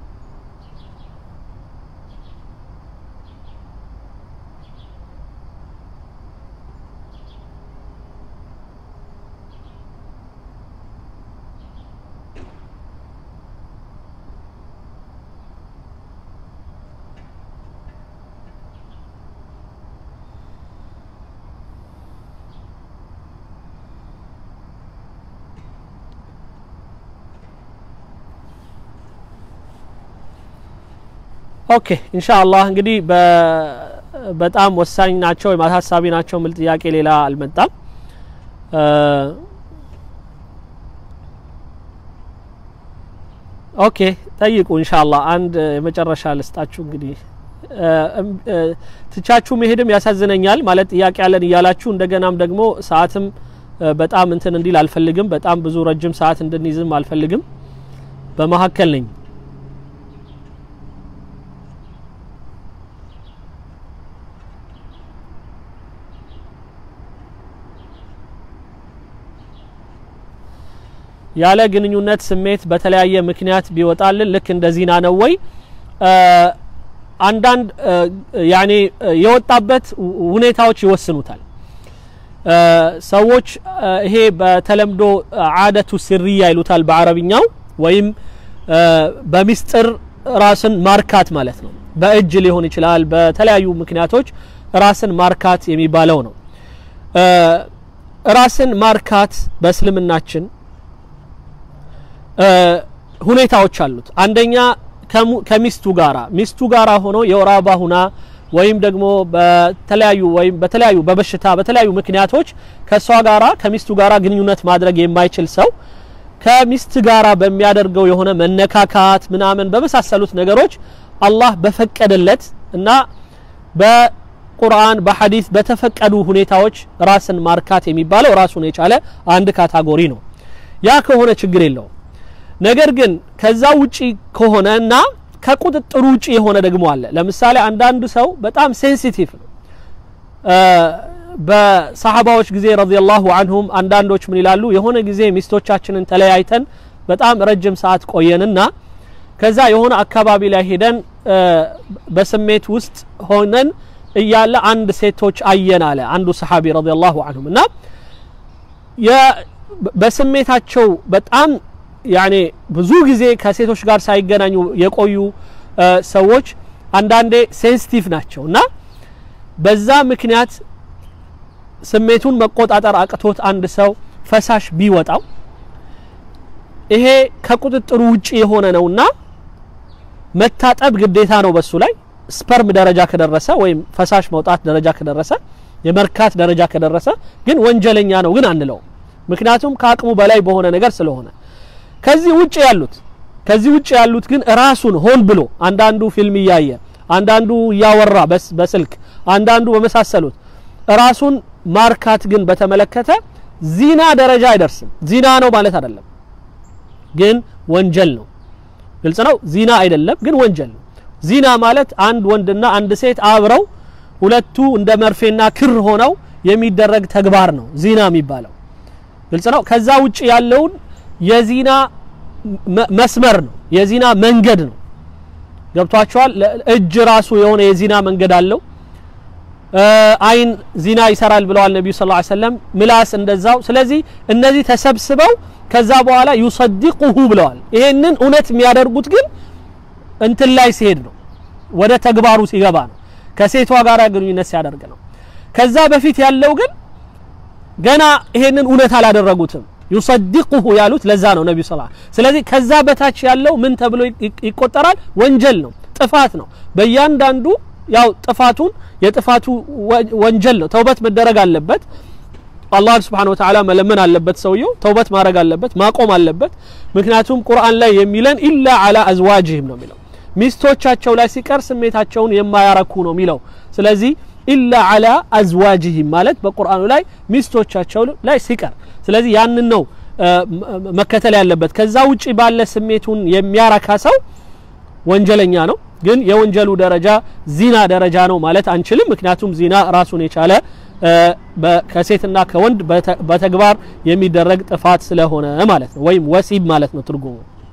ኦኬ ኢንሻአላህ እንግዲህ በጣም ወሳኝ ናቸው ወይም አሳሳቢ ናቸው የሚል ጥያቄ ሌላ አልመጣም። ኦኬ ጠይቁ ኢንሻአላህ። አንድ የመጨረሻ ልስጣችሁ እንግዲህ ትቻችሁ መሄድም ያሳዝነኛል። ማለት ጥያቄ ያለን እያላችሁ እንደገናም ደግሞ ሰዓትም በጣም እንትን እንዲል አልፈልግም። በጣም ብዙ ረጅም ሰዓት እንድንይዝም አልፈልግም። በመሀከል ነኝ። ያለ ግንኙነት ስሜት በተለያየ ምክንያት ቢወጣልን ልክ እንደ ዚና ነው ወይ? አንዳንድ ያኔ የወጣበት ሁኔታዎች ይወስኑታል። ሰዎች ይሄ በተለምዶ አደቱ ስርያ ይሉታል በአረብኛው ወይም በሚስጥር ራስን ማርካት ማለት ነው። በእጅ ሊሆን ይችላል። በተለያዩ ምክንያቶች ራስን ማርካት የሚባለው ነው። ራስን ማርካት በእስልምናችን ሁኔታዎች አሉት። አንደኛ ከሚስቱ ጋራ ሚስቱ ጋራ ሆኖ የወር አበባ ሁና ወይም ደግሞ በተለያዩ ወይም በተለያዩ በበሽታ በተለያዩ ምክንያቶች ከእሷ ጋራ ከሚስቱ ጋራ ግንኙነት ማድረግ የማይችል ሰው ከሚስት ጋራ በሚያደርገው የሆነ መነካካት ምናምን በመሳሰሉት ነገሮች አላህ በፈቀደለት እና በቁርአን በሐዲስ በተፈቀዱ ሁኔታዎች ራስን ማርካት የሚባለው ራሱን የቻለ አንድ ካታጎሪ ነው። ያ ከሆነ ችግር የለውም። ነገር ግን ከዛ ውጪ ከሆነ እና ከቁጥጥሩ ውጪ የሆነ ደግሞ አለ። ለምሳሌ አንዳንዱ ሰው በጣም ሴንሲቲቭ ነው። በሰሐባዎች ጊዜ ረዲየላሁ አንሁም አንዳንዶች ምን ይላሉ? የሆነ ጊዜ ሚስቶቻችንን ተለያይተን በጣም ረጅም ሰዓት ቆየንና ከዛ የሆነ አካባቢ ላይ ሄደን በስሜት ውስጥ ሆነን እያለ አንድ ሴቶች አየን አለ አንዱ ሰሐቢ ረዲየላሁ አንሁም እና በስሜታቸው በጣም ያኔ ብዙ ጊዜ ከሴቶች ጋር ሳይገናኙ የቆዩ ሰዎች አንዳንዴ ሴንሲቲቭ ናቸው እና በዛ ምክንያት ስሜቱን መቆጣጠር አቅቶት አንድ ሰው ፈሳሽ ቢወጣው ይሄ ከቁጥጥሩ ውጪ የሆነ ነውና መታጠብ ግዴታ ነው በሱ ላይ ስፐርም ደረጃ ከደረሰ ወይም ፈሳሽ መውጣት ደረጃ ከደረሰ የመርካት ደረጃ ከደረሰ ግን ወንጀለኛ ነው ግን አንለውም ምክንያቱም ከአቅሙ በላይ በሆነ ነገር ስለሆነ ከዚህ ውጭ ያሉት ከዚህ ውጭ ያሉት ግን ራሱን ሆን ብሎ አንዳንዱ ፊልም እያየ አንዳንዱ እያወራ በስልክ አንዳንዱ በመሳሰሉት ራሱን ማርካት ግን በተመለከተ ዚና ደረጃ አይደርስም። ዚና ነው ማለት አይደለም፣ ግን ወንጀል ነው። ግልጽ ነው። ዚና አይደለም፣ ግን ወንጀል ነው። ዚና ማለት አንድ ወንድና አንድ ሴት አብረው ሁለቱ እንደ መርፌና ክር ሆነው የሚደረግ ተግባር ነው ዚና የሚባለው። ግልጽ ነው። ከዛ ውጭ ያለውን የዚና መስመር ነው፣ የዚና መንገድ ነው። ገብቷቸዋል። እጅ ራሱ የሆነ የዚና መንገድ አለው። አይን ዚና ይሰራል ብለዋል ነቢዩ ስ ሰለም ምላስ እንደዛው ስለዚህ እነዚህ ተሰብስበው ከዛ በኋላ ዩሰዲቁሁ ብለዋል ይሄንን እውነት የሚያደርጉት ግን እንትን ላይ ሲሄድ ነው ወደ ተግባሩ ሲገባ ነው ከሴቷ ጋር ግንኙነት ሲያደርግ ነው ከዛ በፊት ያለው ግን ገና ይሄንን እውነት አላደረጉትም ዩሰዲቁሁ ያሉት ለዛ ነው ነቢዩ ስ ስለዚህ ከዛ በታች ያለው ምን ተብሎ ይቆጠራል ወንጀል ነው ጥፋት ነው በእያንዳንዱ ያው ጥፋቱን የጥፋቱ ወንጀል ነው። ተውበት መደረግ አለበት። አላህን ስብሓነ ወተዓላ መለመን አለበት። ሰውየው ተውበት ማድረግ አለበት፣ ማቆም አለበት። ምክንያቱም ቁርአን ላይ የሚለን ኢላ አላ አዝዋጅህም ነው የሚለው ሚስቶቻቸው ላይ ሲቀር ስሜታቸውን የማያረኩ ነው የሚለው። ስለዚህ ኢላ አላ አዝዋጅህም ማለት በቁርአኑ ላይ ሚስቶቻቸው ላይ ሲቀር፣ ስለዚህ ያንን ነው መከተል ያለበት። ከዛ ውጪ ባለ ስሜቱን የሚያረካ ሰው ወንጀለኛ ነው። ግን የወንጀሉ ደረጃ ዚና ደረጃ ነው ማለት አንችልም። ምክንያቱም ዚና ራሱን የቻለ ከሴትና ከወንድ በተግባር የሚደረግ ጥፋት ስለሆነ ማለት ነው፣ ወይም ወሲብ ማለት ነው ትርጉሙ።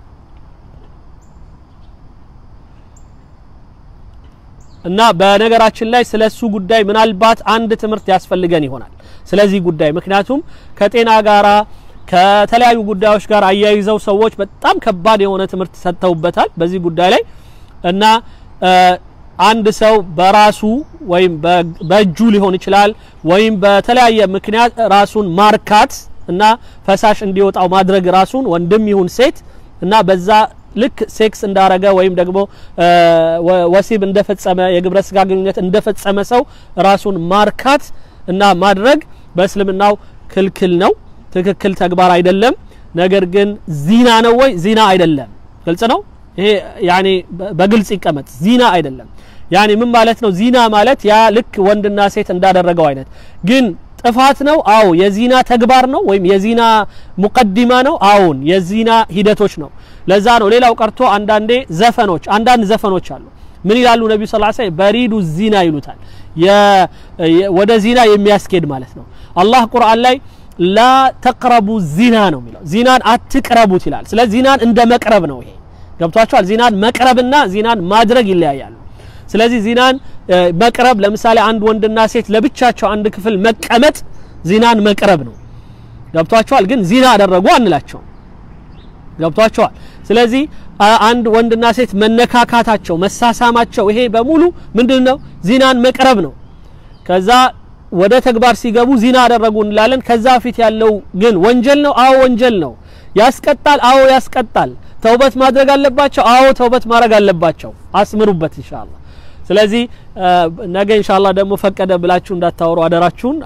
እና በነገራችን ላይ ስለ እሱ ጉዳይ ምናልባት አንድ ትምህርት ያስፈልገን ይሆናል ስለዚህ ጉዳይ ምክንያቱም ከጤና ጋራ ከተለያዩ ጉዳዮች ጋር አያይዘው ሰዎች በጣም ከባድ የሆነ ትምህርት ሰጥተውበታል በዚህ ጉዳይ ላይ እና አንድ ሰው በራሱ ወይም በእጁ ሊሆን ይችላል ወይም በተለያየ ምክንያት ራሱን ማርካት እና ፈሳሽ እንዲወጣው ማድረግ ራሱን ወንድም ይሁን ሴት እና በዛ ልክ ሴክስ እንዳረገ ወይም ደግሞ ወሲብ እንደፈጸመ የግብረ ስጋ ግንኙነት እንደፈጸመ ሰው ራሱን ማርካት እና ማድረግ በእስልምናው ክልክል ነው። ትክክል ተግባር አይደለም። ነገር ግን ዚና ነው ወይ? ዚና አይደለም። ግልጽ ነው። ይሄ ያኔ በግልጽ ይቀመጥ። ዚና አይደለም። ያኔ ምን ማለት ነው? ዚና ማለት ያ ልክ ወንድና ሴት እንዳደረገው አይነት ግን ጥፋት ነው አዎ የዚና ተግባር ነው ወይም የዚና ሙቀዲማ ነው አዎን የዚና ሂደቶች ነው ለዛ ነው ሌላው ቀርቶ አንዳንዴ ዘፈኖች አንዳንድ ዘፈኖች አሉ ምን ይላሉ ነቢዩ ስ ላ በሪዱ ዚና ይሉታል ወደ ዚና የሚያስኬድ ማለት ነው አላህ ቁርአን ላይ ላ ተቅረቡ ዚና ነው የሚለው ዚናን አትቅረቡት ይላል ስለ ዚናን እንደ መቅረብ ነው ይሄ ገብቷቸዋል ዚናን መቅረብና ዚናን ማድረግ ይለያያሉ ስለዚህ ዚናን መቅረብ ለምሳሌ አንድ ወንድና ሴት ለብቻቸው አንድ ክፍል መቀመጥ ዚናን መቅረብ ነው ገብቷቸዋል ግን ዚና አደረጉ አንላቸው ገብቷቸዋል ስለዚህ አንድ ወንድና ሴት መነካካታቸው መሳሳማቸው ይሄ በሙሉ ምንድን ነው ዚናን መቅረብ ነው ከዛ ወደ ተግባር ሲገቡ ዚና አደረጉ እንላለን ከዛ ፊት ያለው ግን ወንጀል ነው አዎ ወንጀል ነው ያስቀጣል አዎ ያስቀጣል ተውበት ማድረግ አለባቸው አዎ ተውበት ማድረግ አለባቸው አስምሩበት ኢንሻአላህ ስለዚህ ነገ ኢንሻአላህ ደግሞ ፈቀደ ብላችሁ እንዳታወሩ አደራችሁን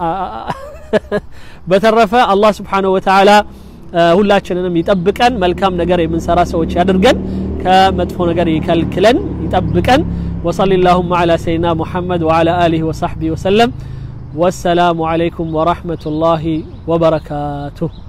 በተረፈ አላህ Subhanahu Wa Ta'ala ሁላችንንም ይጠብቀን መልካም ነገር የምንሰራ ሰዎች ያድርገን ከመጥፎ ነገር ይከልክለን ይጠብቀን وصلى اللهم على سيدنا محمد وعلى آله وصحبه وسلم والسلام عليكم ورحمة الله وبركاته